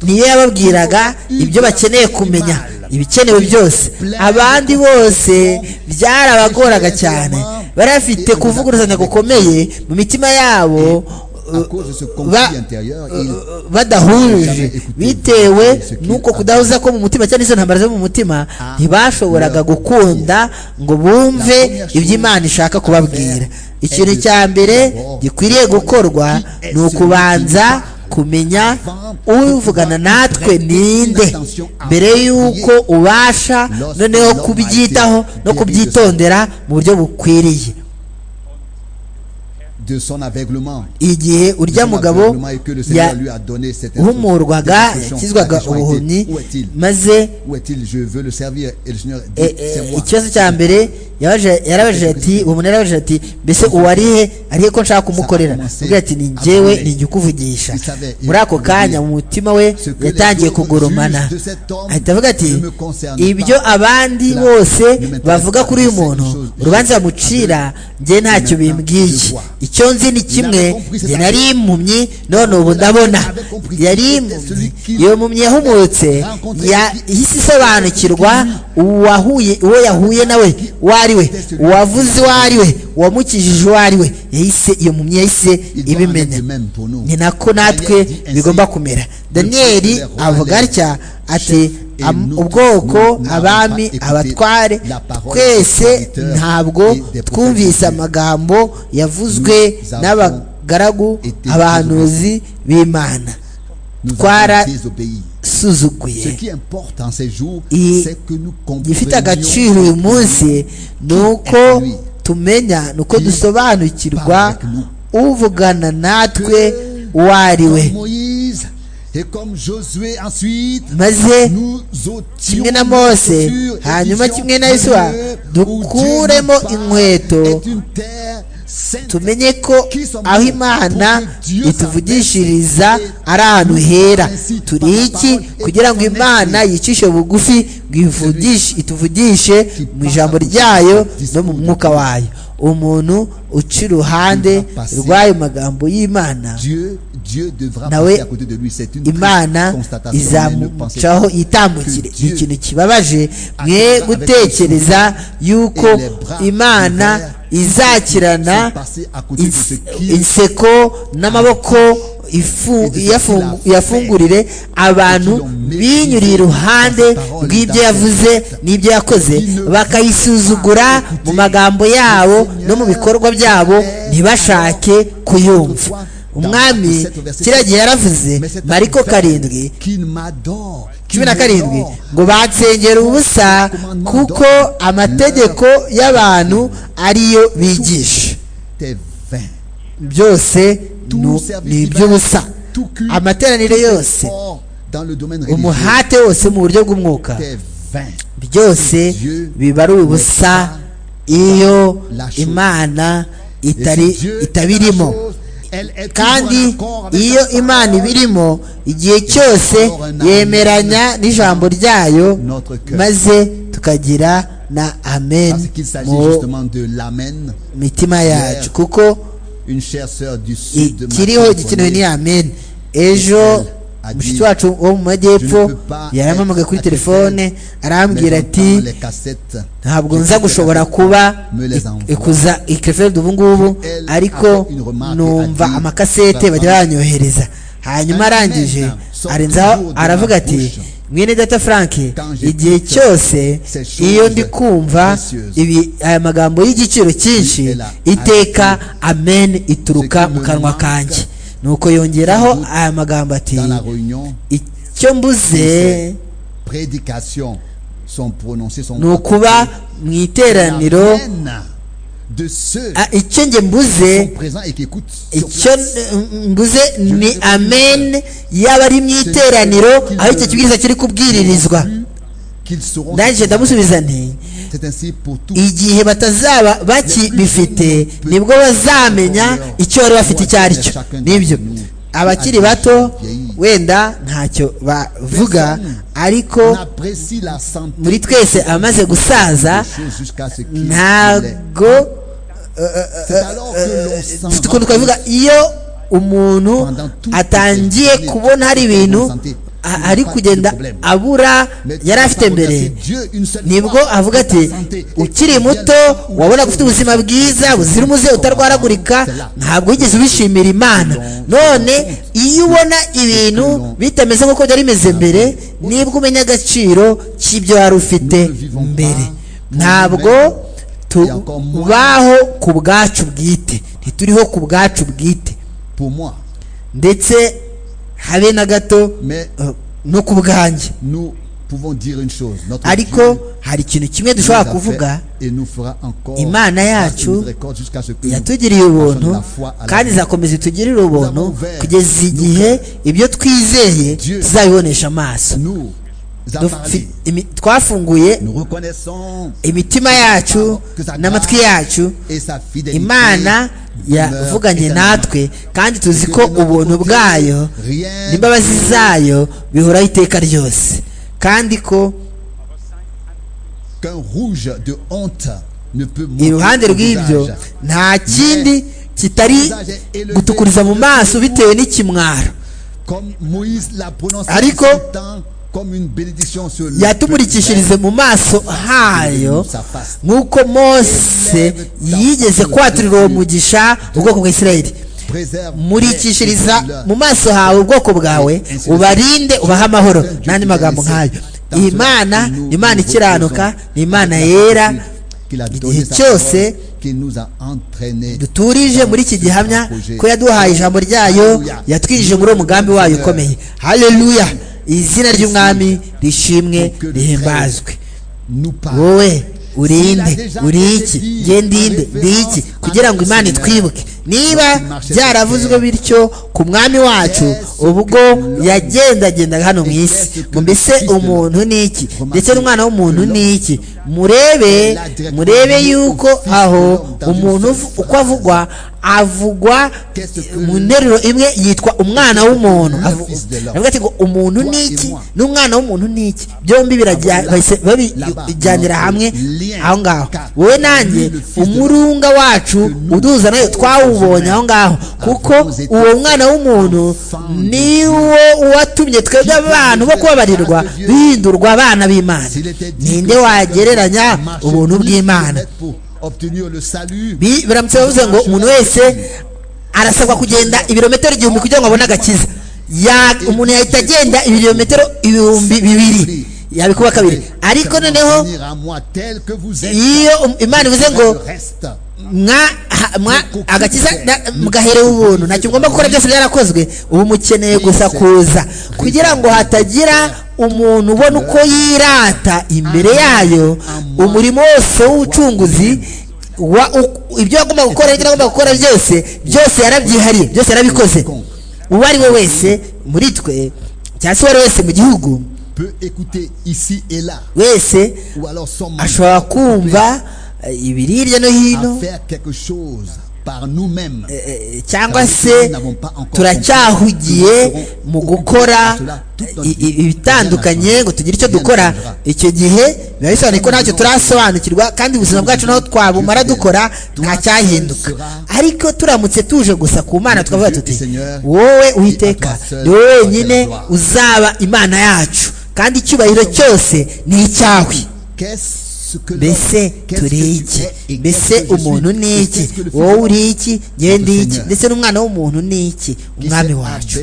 B: niyo yababwiraga ibyo bakeneye kumenya ibikenewe byose abandi bose byarabagoraga cyane bari bafite kuvuguruzanya gukomeye mu mitima yabo badahuje bitewe n'uko kudahuza ko mu mutima cyangwa izo ntambara zo mu mutima ntibashoboraga gukunda ngo bumve ibyo imana ishaka kubabwira ikintu cya mbere gikwiriye gukorwa ni ukubanza kumenya uvugana natwe ninde mbere y'uko ubasha noneho kubyitaho no kubyitondera mu buryo bukwiriye igihe urya mugabo yahumurwaga yakizwaga ubuhumyi maze ikibazo cya mbere yarabajije ati uwo muntu yarabajije ati mbese uwarihe arihe ko nshaka kumukorera ati ni njyewe ni njye ukuvugisha muri ako kanya mu mutima we yatangiye kugoromana ahita avuga ati ibyo abandi bose bavuga kuri uyu muntu urubanza bamucira njye ntacyo bimbwiye icyo nzi ni kimwe njye nari impumyi none ubu ndabona yari impumyi iyo mpumyi yahumutse yahise isobanukirwa uwahuye uwo yahuye nawe uwo ari we uwavuze uwo ari we uwamukijije uwo ari we yahise iyo mpumyi yahise ibimenya ni nako natwe bigomba kumera daniyeli avuga atya ati ubwoko abami abatware twese ntabwo twumvise amagambo yavuzwe n'abagaragu abahanuzi b'imana twarasuzuguye igifite agaciro uyu munsi ni uko tumenya ni uko dusobanukirwa uvugana natwe uwo ari we maze kimwe na mose hanyuma kimwe na yesuwa dukuremo inkweto tumenye ko aho imana ituvugishiriza ari ahantu hera turi iki kugira ngo imana yicishe bugufi ituvugishe mu ijambo ryayo no mu mwuka wayo umuntu uca iruhande rw'ayo magambo y'imana nawe imana izamucaho itambukire ni ikintu kibabaje mwe gutekereza yuko imana izakirana inseko n'amaboko yafungurire abantu binyuriye iruhande rw'ibyo yavuze n'ibyo yakoze bakayisuzugura mu magambo yabo no mu bikorwa byabo ntibashake kuyumva umwami kiriya gihe yaravuze mariko karindwi cumi na karindwi ngo bansengera ubusa kuko amategeko y'abantu ariyo bigisha byose ni iby'ubusa amateraniro yose umuhate wose mu buryo bw'umwuka byose biba ari ubusa iyo imana itaba irimo kandi iyo imana ibirimo igihe cyose yemeranya n'ijambo ryayo maze tukagira na amen mu mitima yacu kuko ikiriho gikenewe ni amen ejo mushiki wacu wo mu majyepfo yarampamagaye kuri telefone arambwira ati ntabwo nza gushobora kuba ikuza ikeferi ubu ngubu ariko numva amakasete bajya banyohereza hanyuma arangije arenzaho aravuga ati mwene data frank igihe cyose iyo ndi kumva aya magambo y'igiciro cyinshi iteka amen ituruka mu kanwa kanjye nuko yongeraho aya magambo ati icyo mbuze ni ukuba mu iteraniro icyo njye mbuze icyo mbuze ni amen yaba ari mu iteraniro aho icyo kibwiriza kiri kubwiririzwa ndangije ndamusubiza nti igihe batazaba bakibifite nibwo bazamenya icyo bari bafite icyo ari cyo nibyo abakiri bato wenda ntacyo bavuga ariko muri twese abamaze gusaza ntago ukuntu twavuga iyo umuntu atangiye kubona hari ibintu ari kugenda abura yari afite mbere nibwo avuga ati ukiri muto wabona ufite ubuzima bwiza buzira umuze utarwaragurika ntabwo wigeze ubishimira imana none iyo ubona ibintu bitameze nk'uko byari bimeze mbere nibwo umenya agaciro k'ibyo wari ufite mbere ntabwo tubaho ku bwacu bwite ntituriho ku bwacu bwite ndetse habe na gato no ku bwanjye ariko hari ikintu kimwe dushobora kuvuga imana yacu yatugiriye ubuntu kandi izakomeza itugirire ubuntu kugeza igihe ibyo twizeye tuzabibonesha amaso twafunguye imitima yacu n'amatwi yacu imana yavuganye natwe kandi tuzi ko ubuntu bwayo n'imbabazi zayo bihoraho iteka ryose kandi ko iruhande rw'ibyo nta kindi kitari gutukuriza mu maso bitewe n'ikimwaro ariko yatumurikishirize mu maso hayo nk'uko mose yigeze kwaturira uwo mugisha ubwoko bwa isirayeli murikishiriza mu maso hawe ubwoko bwawe ubarinde ubahe amahoro n'andi magambo nk'ayo imana ni imana ikiranuka ni imana yera igihe cyose duturije muri iki gihamya ko yaduhaye ijambo ryayo yatwinjije muri uwo mugambi wayo ukomeye haleluya izina ry'umwami rishimwe rihimbazwe wowe urinde uri iki ngendinde ndi iki kugira ngo imana itwibuke niba byaravuzwe bityo ku mwami wacu ubwo yagendagendaga hano mu isi mbese umuntu ni iki ndetse n'umwana w'umuntu ni iki murebe murebe yuko aho umuntu uko avugwa avugwa mu nteruro imwe yitwa umwana w'umuntu avuga ati ngo umuntu ni iki n'umwana w'umuntu ni iki byombi babijyanira hamwe aho ngaho wowe nanjye umurunga wacu uduza nayo twawubonye aho ngaho kuko uwo mwana w'umuntu ni wo watumye twebwe abantu bo kubabarirwa bihindurwa abana b'imana ninde wagereranya ubuntu bw'imana biramutse bavuze ngo umuntu wese arasabwa kugenda ibirometero igihumbi kugira ngo abone agakiza umuntu yahita agenda ibirometero ibihumbi bibiri yabikuba kabiri ariko noneho iyo imana ivuze ngo agakiza mugaherewe ubuntu ntacyo ugomba gukora byose byarakozwe ubu mukeneye gusa kuza kugira ngo hatagira umuntu ubona uko yirata imbere yayo umurimo wose w'ubucunguzi ibyo agomba gukora ibyo agomba gukora byose byose yarabyihariye byose yarabikoze uwo ari we wese muri twe cyangwa se uwo ari wese mu gihugu wese ashobora kumva ibiri hirya no hino cyangwa se turacyahugiye mu gukora ibitandukanye ngo tugire icyo dukora icyo gihe biba bisobanuye ko ntacyo turasobanukirwa kandi ubuzima bwacu naho twabumara dukora nta cyahinduka ariko turamutse tuje gusa ku mana tukavuga tuti wowe uhiteka ni wowe wenyine uzaba imana yacu kandi icyubahiro cyose ni icyawe mbese turi iki mbese umuntu ni iki wowe uri iki ngende iki ndetse n'umwana w'umuntu ni iki umwami wacu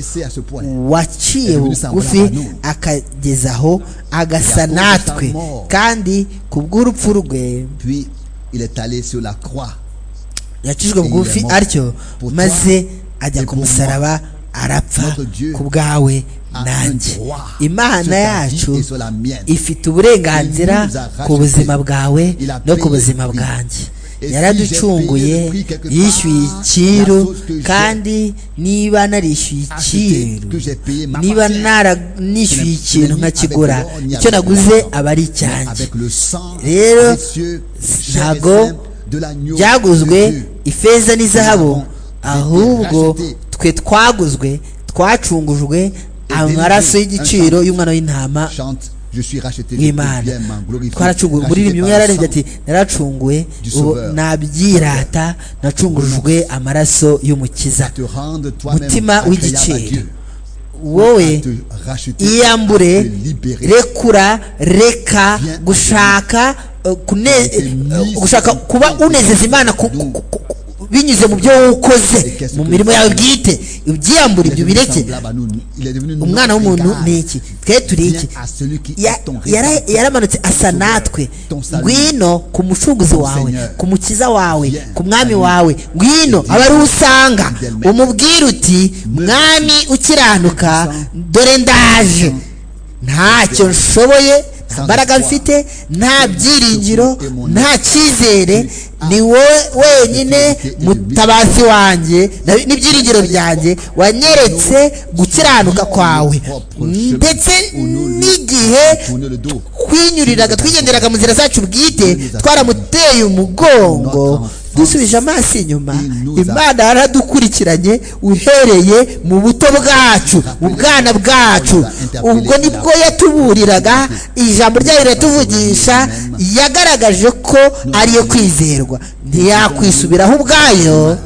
B: waciye bugufi akagezaho agasa natwe kandi ku bw'urupfu rwe yacishwe bugufi atyo maze ajya ku musaraba arapfa ku bwawe nanjye imana yacu ifite uburenganzira ku buzima bwawe no ku buzima bwanjye yaraducunguye yishyuye ikiru kandi niba narishyuye ikiru niba nishyuye ikintu nkakigura icyo naguze aba ari icyanjye rero ntabwo byaguzwe ifeza n'izahabu ahubwo twe twaguzwe twacungujwe amaraso y'igiciro y'umwana w'intama w'imana twaracunguwe muri rimwe umwe yararebye ati naracunguwe nabyirata nacungujwe amaraso y'umukiza mutima w'igiciro wowe iyambure rekura reka gushaka gushaka kuba unezeza imana binyuze mu byo ukoze mu mirimo yawe bwite ibyiyambura ibyo bireke umwana w'umuntu ni iki twe turi iki yaramanutse asa natwe ngwino ku mucunguzi wawe ku mukiza wawe ku mwami wawe ngwino aba ari usanga umubwira uti mwami ukiranuka dore ndaje ntacyo nshoboye nta mbaraga mfite nta byiringiro nta cyizere ni wowe wenyine mutabazi wanjye n'ibyiringiro byanjye wanyeretse gukiranuka kwawe ndetse n'igihe twinyuriraga twigenderaga mu nzira zacu bwite twaramuteye umugongo dusubije amaso inyuma imana yaradukurikiranye uhereye mu buto bwacu mu bwana bwacu ubwo nibwo yatuburiraga ijambo ryayo riratuvugisha yagaragaje ko ariyo kwizerwa ntiyakwisubiraho ubwayo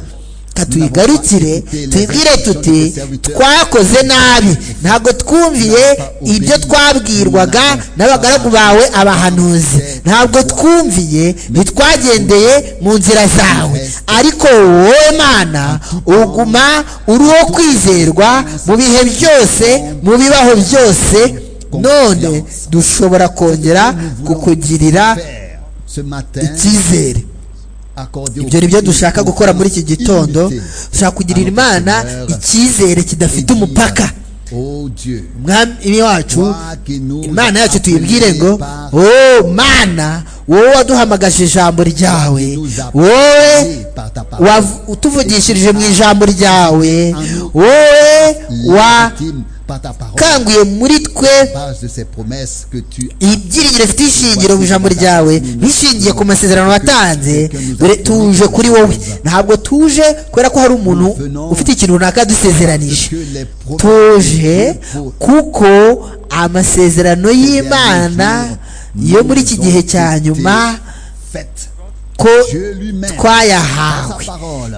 B: tuyigarukire tubwire tuti twakoze nabi ntabwo twumviye ibyo twabwirwaga n'abagaragu bawe abahanuzi ntabwo twumviye ntitwagendeye mu nzira zawe ariko wowe mana uguma uriho kwizerwa mu bihe byose mu bibaho byose none dushobora kongera kukugirira icyizere ibyo ni byo dushaka gukora muri iki gitondo dushaka kugirira imana icyizere kidafite umupaka umwami wacu imana yacu tuyibwire ngo wowe mana wowe waduhamagaje ijambo ryawe wowe utuvugishirije mu ijambo ryawe wowe wa kanguye muri twe ibyiringiro bifite ishingiro mu ijambo ryawe bishingiye ku masezerano watanze dore tuje kuri wowe ntabwo tuje kubera ko hari umuntu ufite ikintu runaka dusezeranije tuje kuko amasezerano y'imana yo muri iki gihe cya nyuma ko twayahawe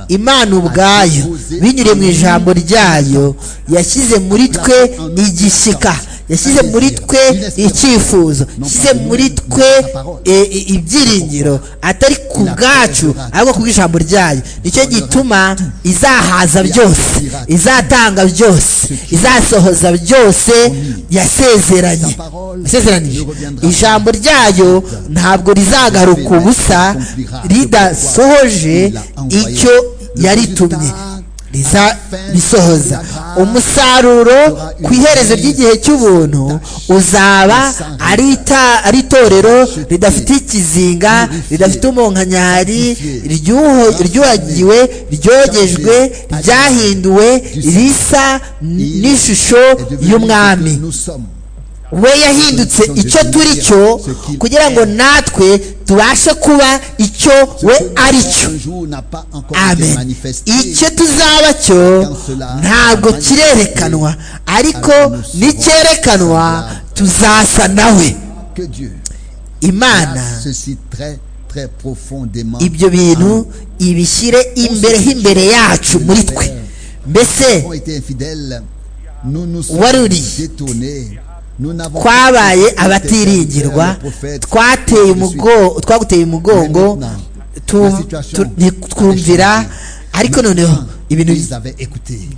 B: imana ubwayo binyuriye mu ijambo ryayo yashyize muri twe igishyika yashyize muri twe icyifuzo yashyize muri twe ibyiringiro atari ku bwacu ahubwo ku bw'ijambo ryayo nicyo gituma izahaza byose izatanga byose izasohoza byose yasezeranye yasezeranije ijambo ryayo ntabwo rizagaruka ubusa ridasohoje icyo yaritumye bisohoza umusaruro ku iherezo ry'igihe cy'ubuntu uzaba ari itorero ridafite ikizinga ridafite umunkanyari ryuhagiwe ryogejwe ryahinduwe risa n'ishusho y'umwami we yahindutse icyo turi cyo kugira ngo natwe tubashe kuba icyo we ari cyo amen icyo tuzaba cyo ntabwo kirerekanwa ariko nicyerekanwa tuzasa nawe imana ibyo bintu ibishyire imbere h'imbere yacu muri twe mbese waruriye twabaye abatiringirwa twaguteye umugongo twumvira ariko noneho ibintu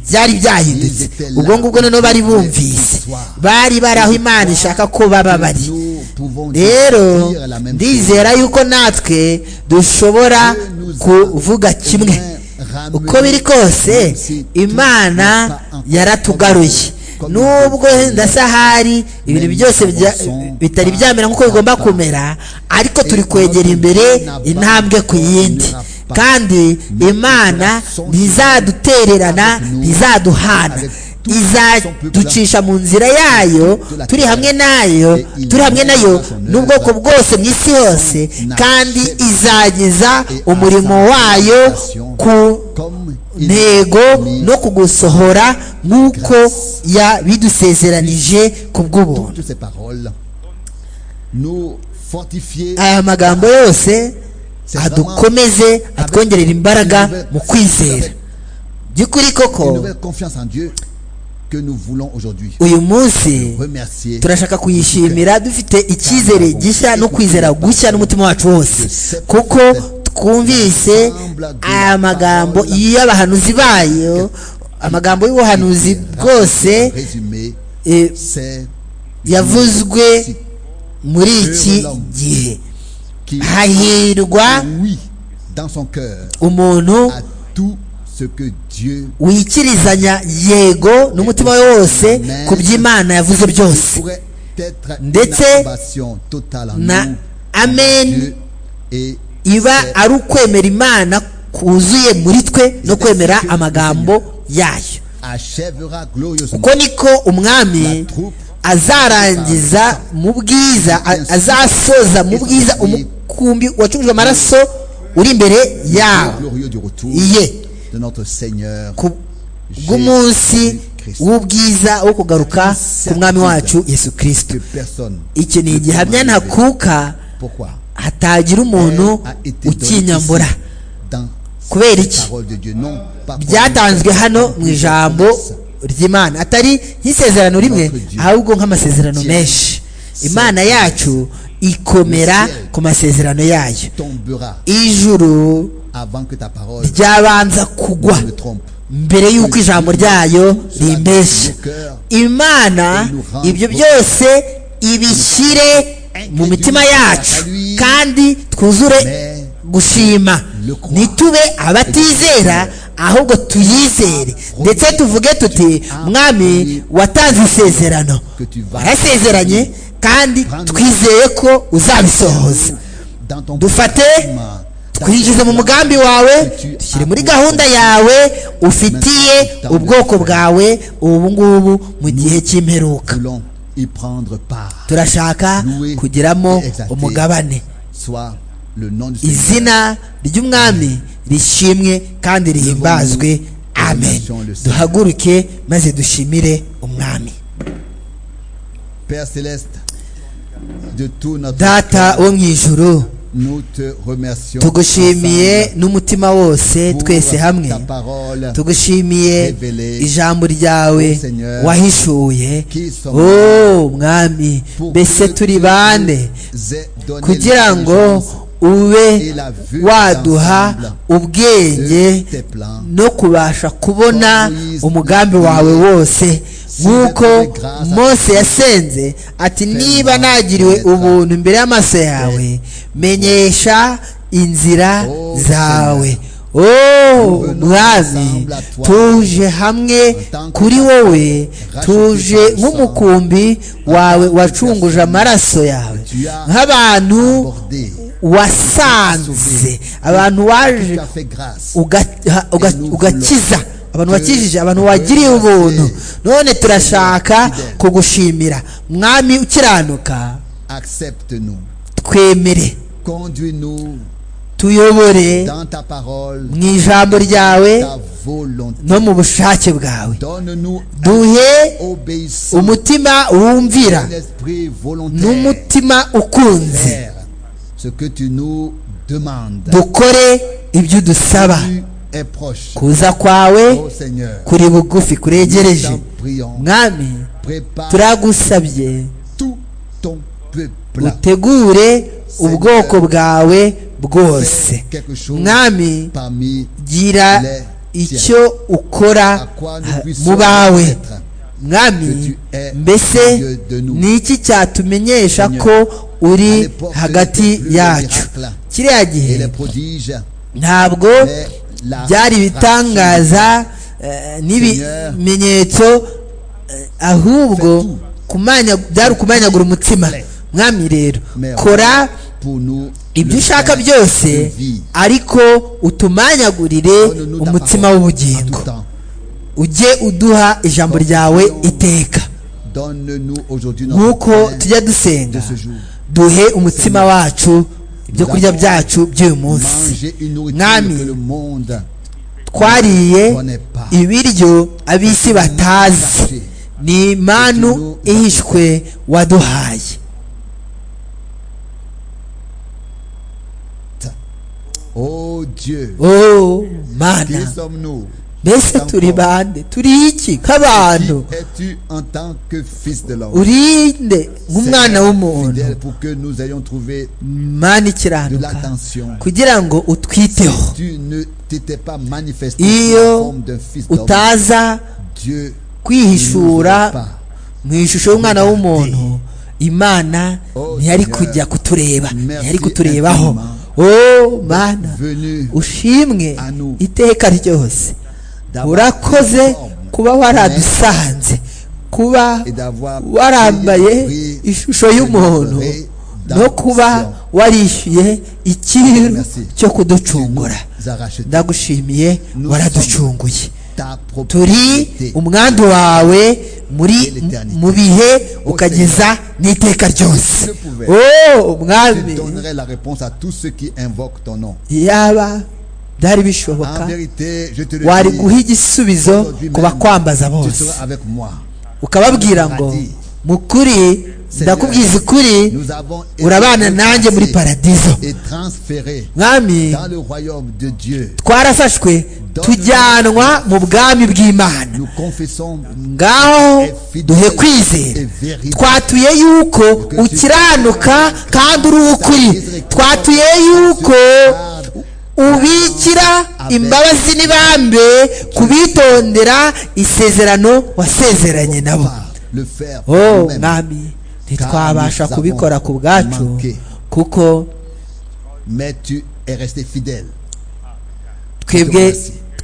B: byari byahindutse ubwo ngubwo noneho bari bumvise bari bari aho imana ishaka ko baba bari rero ndizera yuko natwe dushobora kuvuga kimwe uko biri kose imana yaratugaruye nubwo ndasa hari ibintu byose bitari byamera nk'uko bigomba kumera ariko turi kwegera imbere intambwe ku yindi kandi imana ntizadutererana ntizaduhana izaducisha mu nzira yayo turi hamwe nayo turi hamwe nayo n'ubwoko bwose mu isi hose kandi izageza umurimo wayo ku ntego no kugusohora nk'uko yabidusezeranije ku bw'ubuntu aya magambo yose adukomeze atwongerera imbaraga mu kwizera by'ukuri koko uyu munsi turashaka kuyishimira dufite icyizere gishya no kwizera gushya n'umutima wacu wose kuko twumvise aya magambo y'abahanuzi bayo amagambo y'ubuhanuzi bwose yavuzwe muri iki gihe hahirwa umuntu wikirizanya yego n'umutima we wose ku by'imana yavuze byose ndetse na amen iba ari ukwemera imana kuzuye muri twe no kwemera amagambo yayo uko niko umwami azarangiza mu bwiza azasoza mu bwiza umukumbi wacurujwe amaraso uri imbere yawo iye bw'umunsi w'ubwiza wo kugaruka ku mwami wacu yesu kirisito iki ni igihamya ntakuka hatagira umuntu ukinyambura kubera iki byatanzwe hano mu ijambo ry'imana atari nk'isezerano rimwe ahubwo nk'amasezerano menshi imana yacu ikomera ku masezerano yayo ijuru ryabanza kugwa mbere y'uko ijambo ryayo rimbesha imana ibyo byose ibishyire mu mitima yacu kandi twuzure gushima ntitube abatizera ahubwo tuyizere ndetse tuvuge tuti mwami watanze isezerano warasezeranye kandi twizeye ko uzabisohoza dufate twinjize mu mugambi wawe dushyire muri gahunda yawe ufitiye ubwoko bwawe ubu ngubu mu gihe cy'imperuka turashaka kugiramo umugabane izina ry'umwami rishimwe kandi rihimbazwe amen duhaguruke maze dushimire umwami data wo mu ijuru tugushimiye n'umutima wose twese hamwe tugushimiye ijambo ryawe wahishuye wowe mwami mbese turi bande kugira ngo ube waduha ubwenge no kubasha kubona umugambi wawe wose nk'uko Mose yasenze ati niba nagiriwe ubuntu imbere y'amaso yawe menyesha inzira zawe oh mwami tuje hamwe kuri wowe tuje nk'umukumbi wawe wacunguje amaraso yawe nk'abantu wasanze abantu waje ugakiza abantu wakijije abantu wagiriye ubuntu none turashaka kugushimira mwami ukiranuka
A: accepte nous
B: twemere
A: conduis nous
B: tuyobore
A: dans ta parole
B: mu ijambo ryawe
A: ta volonté
B: no mu bushake bwawe
A: donne nous
B: duhe
A: obéissant
B: umutima wumvira
A: un esprit volontaire
B: n'umutima ukunze
A: Faire ce que tu nous demandes
B: dukore ibyo udusaba
A: tu es proche
B: kuza kwawe
A: ô Seigneur
B: kuri bugufi
A: nous
B: kuregereje
A: t'en prions
B: mwami
A: prépare
B: turagusabye
A: tout ton peuple
B: utegure ubwoko bwawe bwose
A: quelque chose
B: mwami
A: parmi
B: gira icyo ukora
A: à quoi
B: ha-
A: nous
B: mu
A: puissions
B: bawe
A: être
B: mwami mbese ni iki cyatumenyesha ko uri hagati yacu kiriya
A: et les
B: gihe
A: prodiges
B: ntabwo
A: mais la
B: byari
A: rationalité.
B: ibitangaza eh, n'ibimenyetso eh, ahubwo kumanya- byari ukumanyagura umutima mwami rero
A: Mais
B: kora
A: pour nous
B: ibyo
A: le
B: ushaka
A: pain
B: byose
A: de vie.
B: ariko utumanyagurire
A: Donne-nous ta
B: umutima
A: parole
B: w'ubugingo
A: en tout temps.
B: ujye uduha ijambo ryawe iteka
A: Donne-nous aujourd'hui notre
B: nk'uko
A: pain.
B: tujya dusenga
A: de ce jour.
B: duhe umutima wacu ibyo kurya byacu by'uyu munsi
A: Manger une nourriture
B: Nami.
A: que le monde
B: twariye
A: connaît pas.
B: ibiryo ab'isi batazi ni impanu ihishwe waduhaye
A: Oh Dieu,
B: oh
A: qui
B: mana
A: sommes-nous
B: mbese turi bande turi iki nk'abantu
A: Qui es-tu en tant que fils de l'homme
B: urinde nk'umwana
A: Seigneur,
B: w'umuntu
A: fidèle pour que nous ayons trouvé
B: mana
A: de
B: ikiranuka
A: l'attention.
B: kugira ngo utwiteho
A: Tu ne t'étais pas manifesté sous la
B: iyo
A: forme d'un fils d'homme.
B: utaza
A: Dieu
B: kwihishura
A: ne nous aurait pas.
B: mu ishusho y'umwana w'umuntu imana ntiyari kujya kutureba ntiyari kuturebaho o mana
A: venu
B: ushimwe iteka ryose urakoze kuba waradusanze kuba
A: et d'avoir
B: warambaye
A: payé le prix
B: ishusho
A: de
B: y'umuntu
A: notre rédemption.
B: no kuba warishyuye ikiru
A: Merci.
B: cyo
A: tu nous
B: kuducungura
A: as racheté.
B: ndagushimiye waraducunguye
A: Ta
B: turi
A: propriété.
B: umwandu wawe muri
A: l'éternité.
B: mu bihe ukageza n'iteka ryose o
A: Tu
B: mwami
A: donnerais la réponse à tous ceux qui invoquent ton nom.
B: yaba byari
A: En
B: bishoboka
A: vérité, je te le
B: wari
A: dis,
B: guha igisubizo
A: aujourd'hui
B: ku
A: même,
B: bakwambaza
A: tu
B: bose
A: seras avec moi.
B: ukababwira ngo mu kuri ndakubwiza ukuri
A: Nous avons été
B: urabana nanjye muri paradizo
A: et transférés
B: mwami
A: dans le royaume de Dieu.
B: twarafashwe tujyanwa mu bwami bw'imana
A: Nous confessons
B: ngaho duhe kwizera twatuye yuko ukiranuka kandi uri ukuri twatuye yuko ubikira imbabazi n'ibambe kubitondera isezerano wasezeranye nabo
A: par le faire
B: oh
A: nous-mêmes.
B: mwami ntitwabasha kubikora ku bwacu kuko
A: Mais tu es resté fidèle.
B: twebwe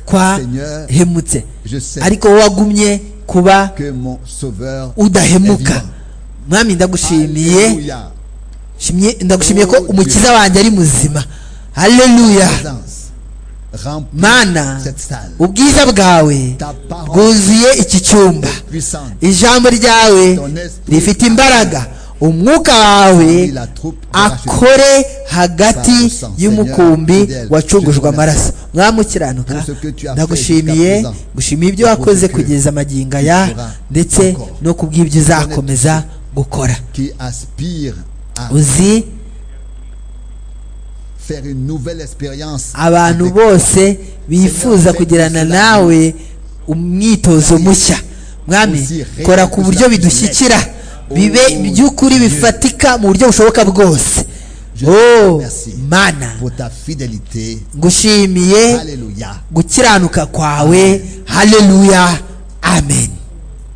B: twahemutse
A: Je sais
B: ariko wowe wagumye kuba
A: que mon sauveur
B: udahemuka mwami ndagushimiye
A: Alléluia.
B: Shimye- ndagushimiye ko umukiza wanjye ari muzima haleluya
A: présence remplit
B: mana
A: cette salle
B: ubwiza bwawe
A: ta parole
B: bwuzuye iki cyumba
A: puissante
B: ijambo ryawe
A: Ton esprit
B: rifite imbaraga umwuka wawe
A: la troupe de Rachel.
B: akore hagati
A: Par le sang, Seigneur,
B: y'umukumbi
A: fidèle, je te
B: wacungujwe
A: remercie.
B: amaraso mwamukiranuka
A: Pour ce que tu as fait
B: ndagushimiye
A: jusqu'à présent.
B: gushimiye ibyo
A: Et pour
B: wakoze
A: ce que
B: kugeza amagingo
A: tu
B: aya
A: feras
B: ndetse
A: encore.
B: no kubw'ibyo uzakomeza gukora
A: qui aspire à
B: uzi
A: faire une nouvelle expérience
B: abantu
A: avec
B: bose bifuza kugirana nawe umwitozo mushya mwami kora ku buryo bidushyikira bibe by'ukuri bifatika mu buryo bushoboka bwose oh mana
A: toi pour ta fidélité
B: ngushimiye
A: alléluia
B: gukiranuka kwawe haleluya amen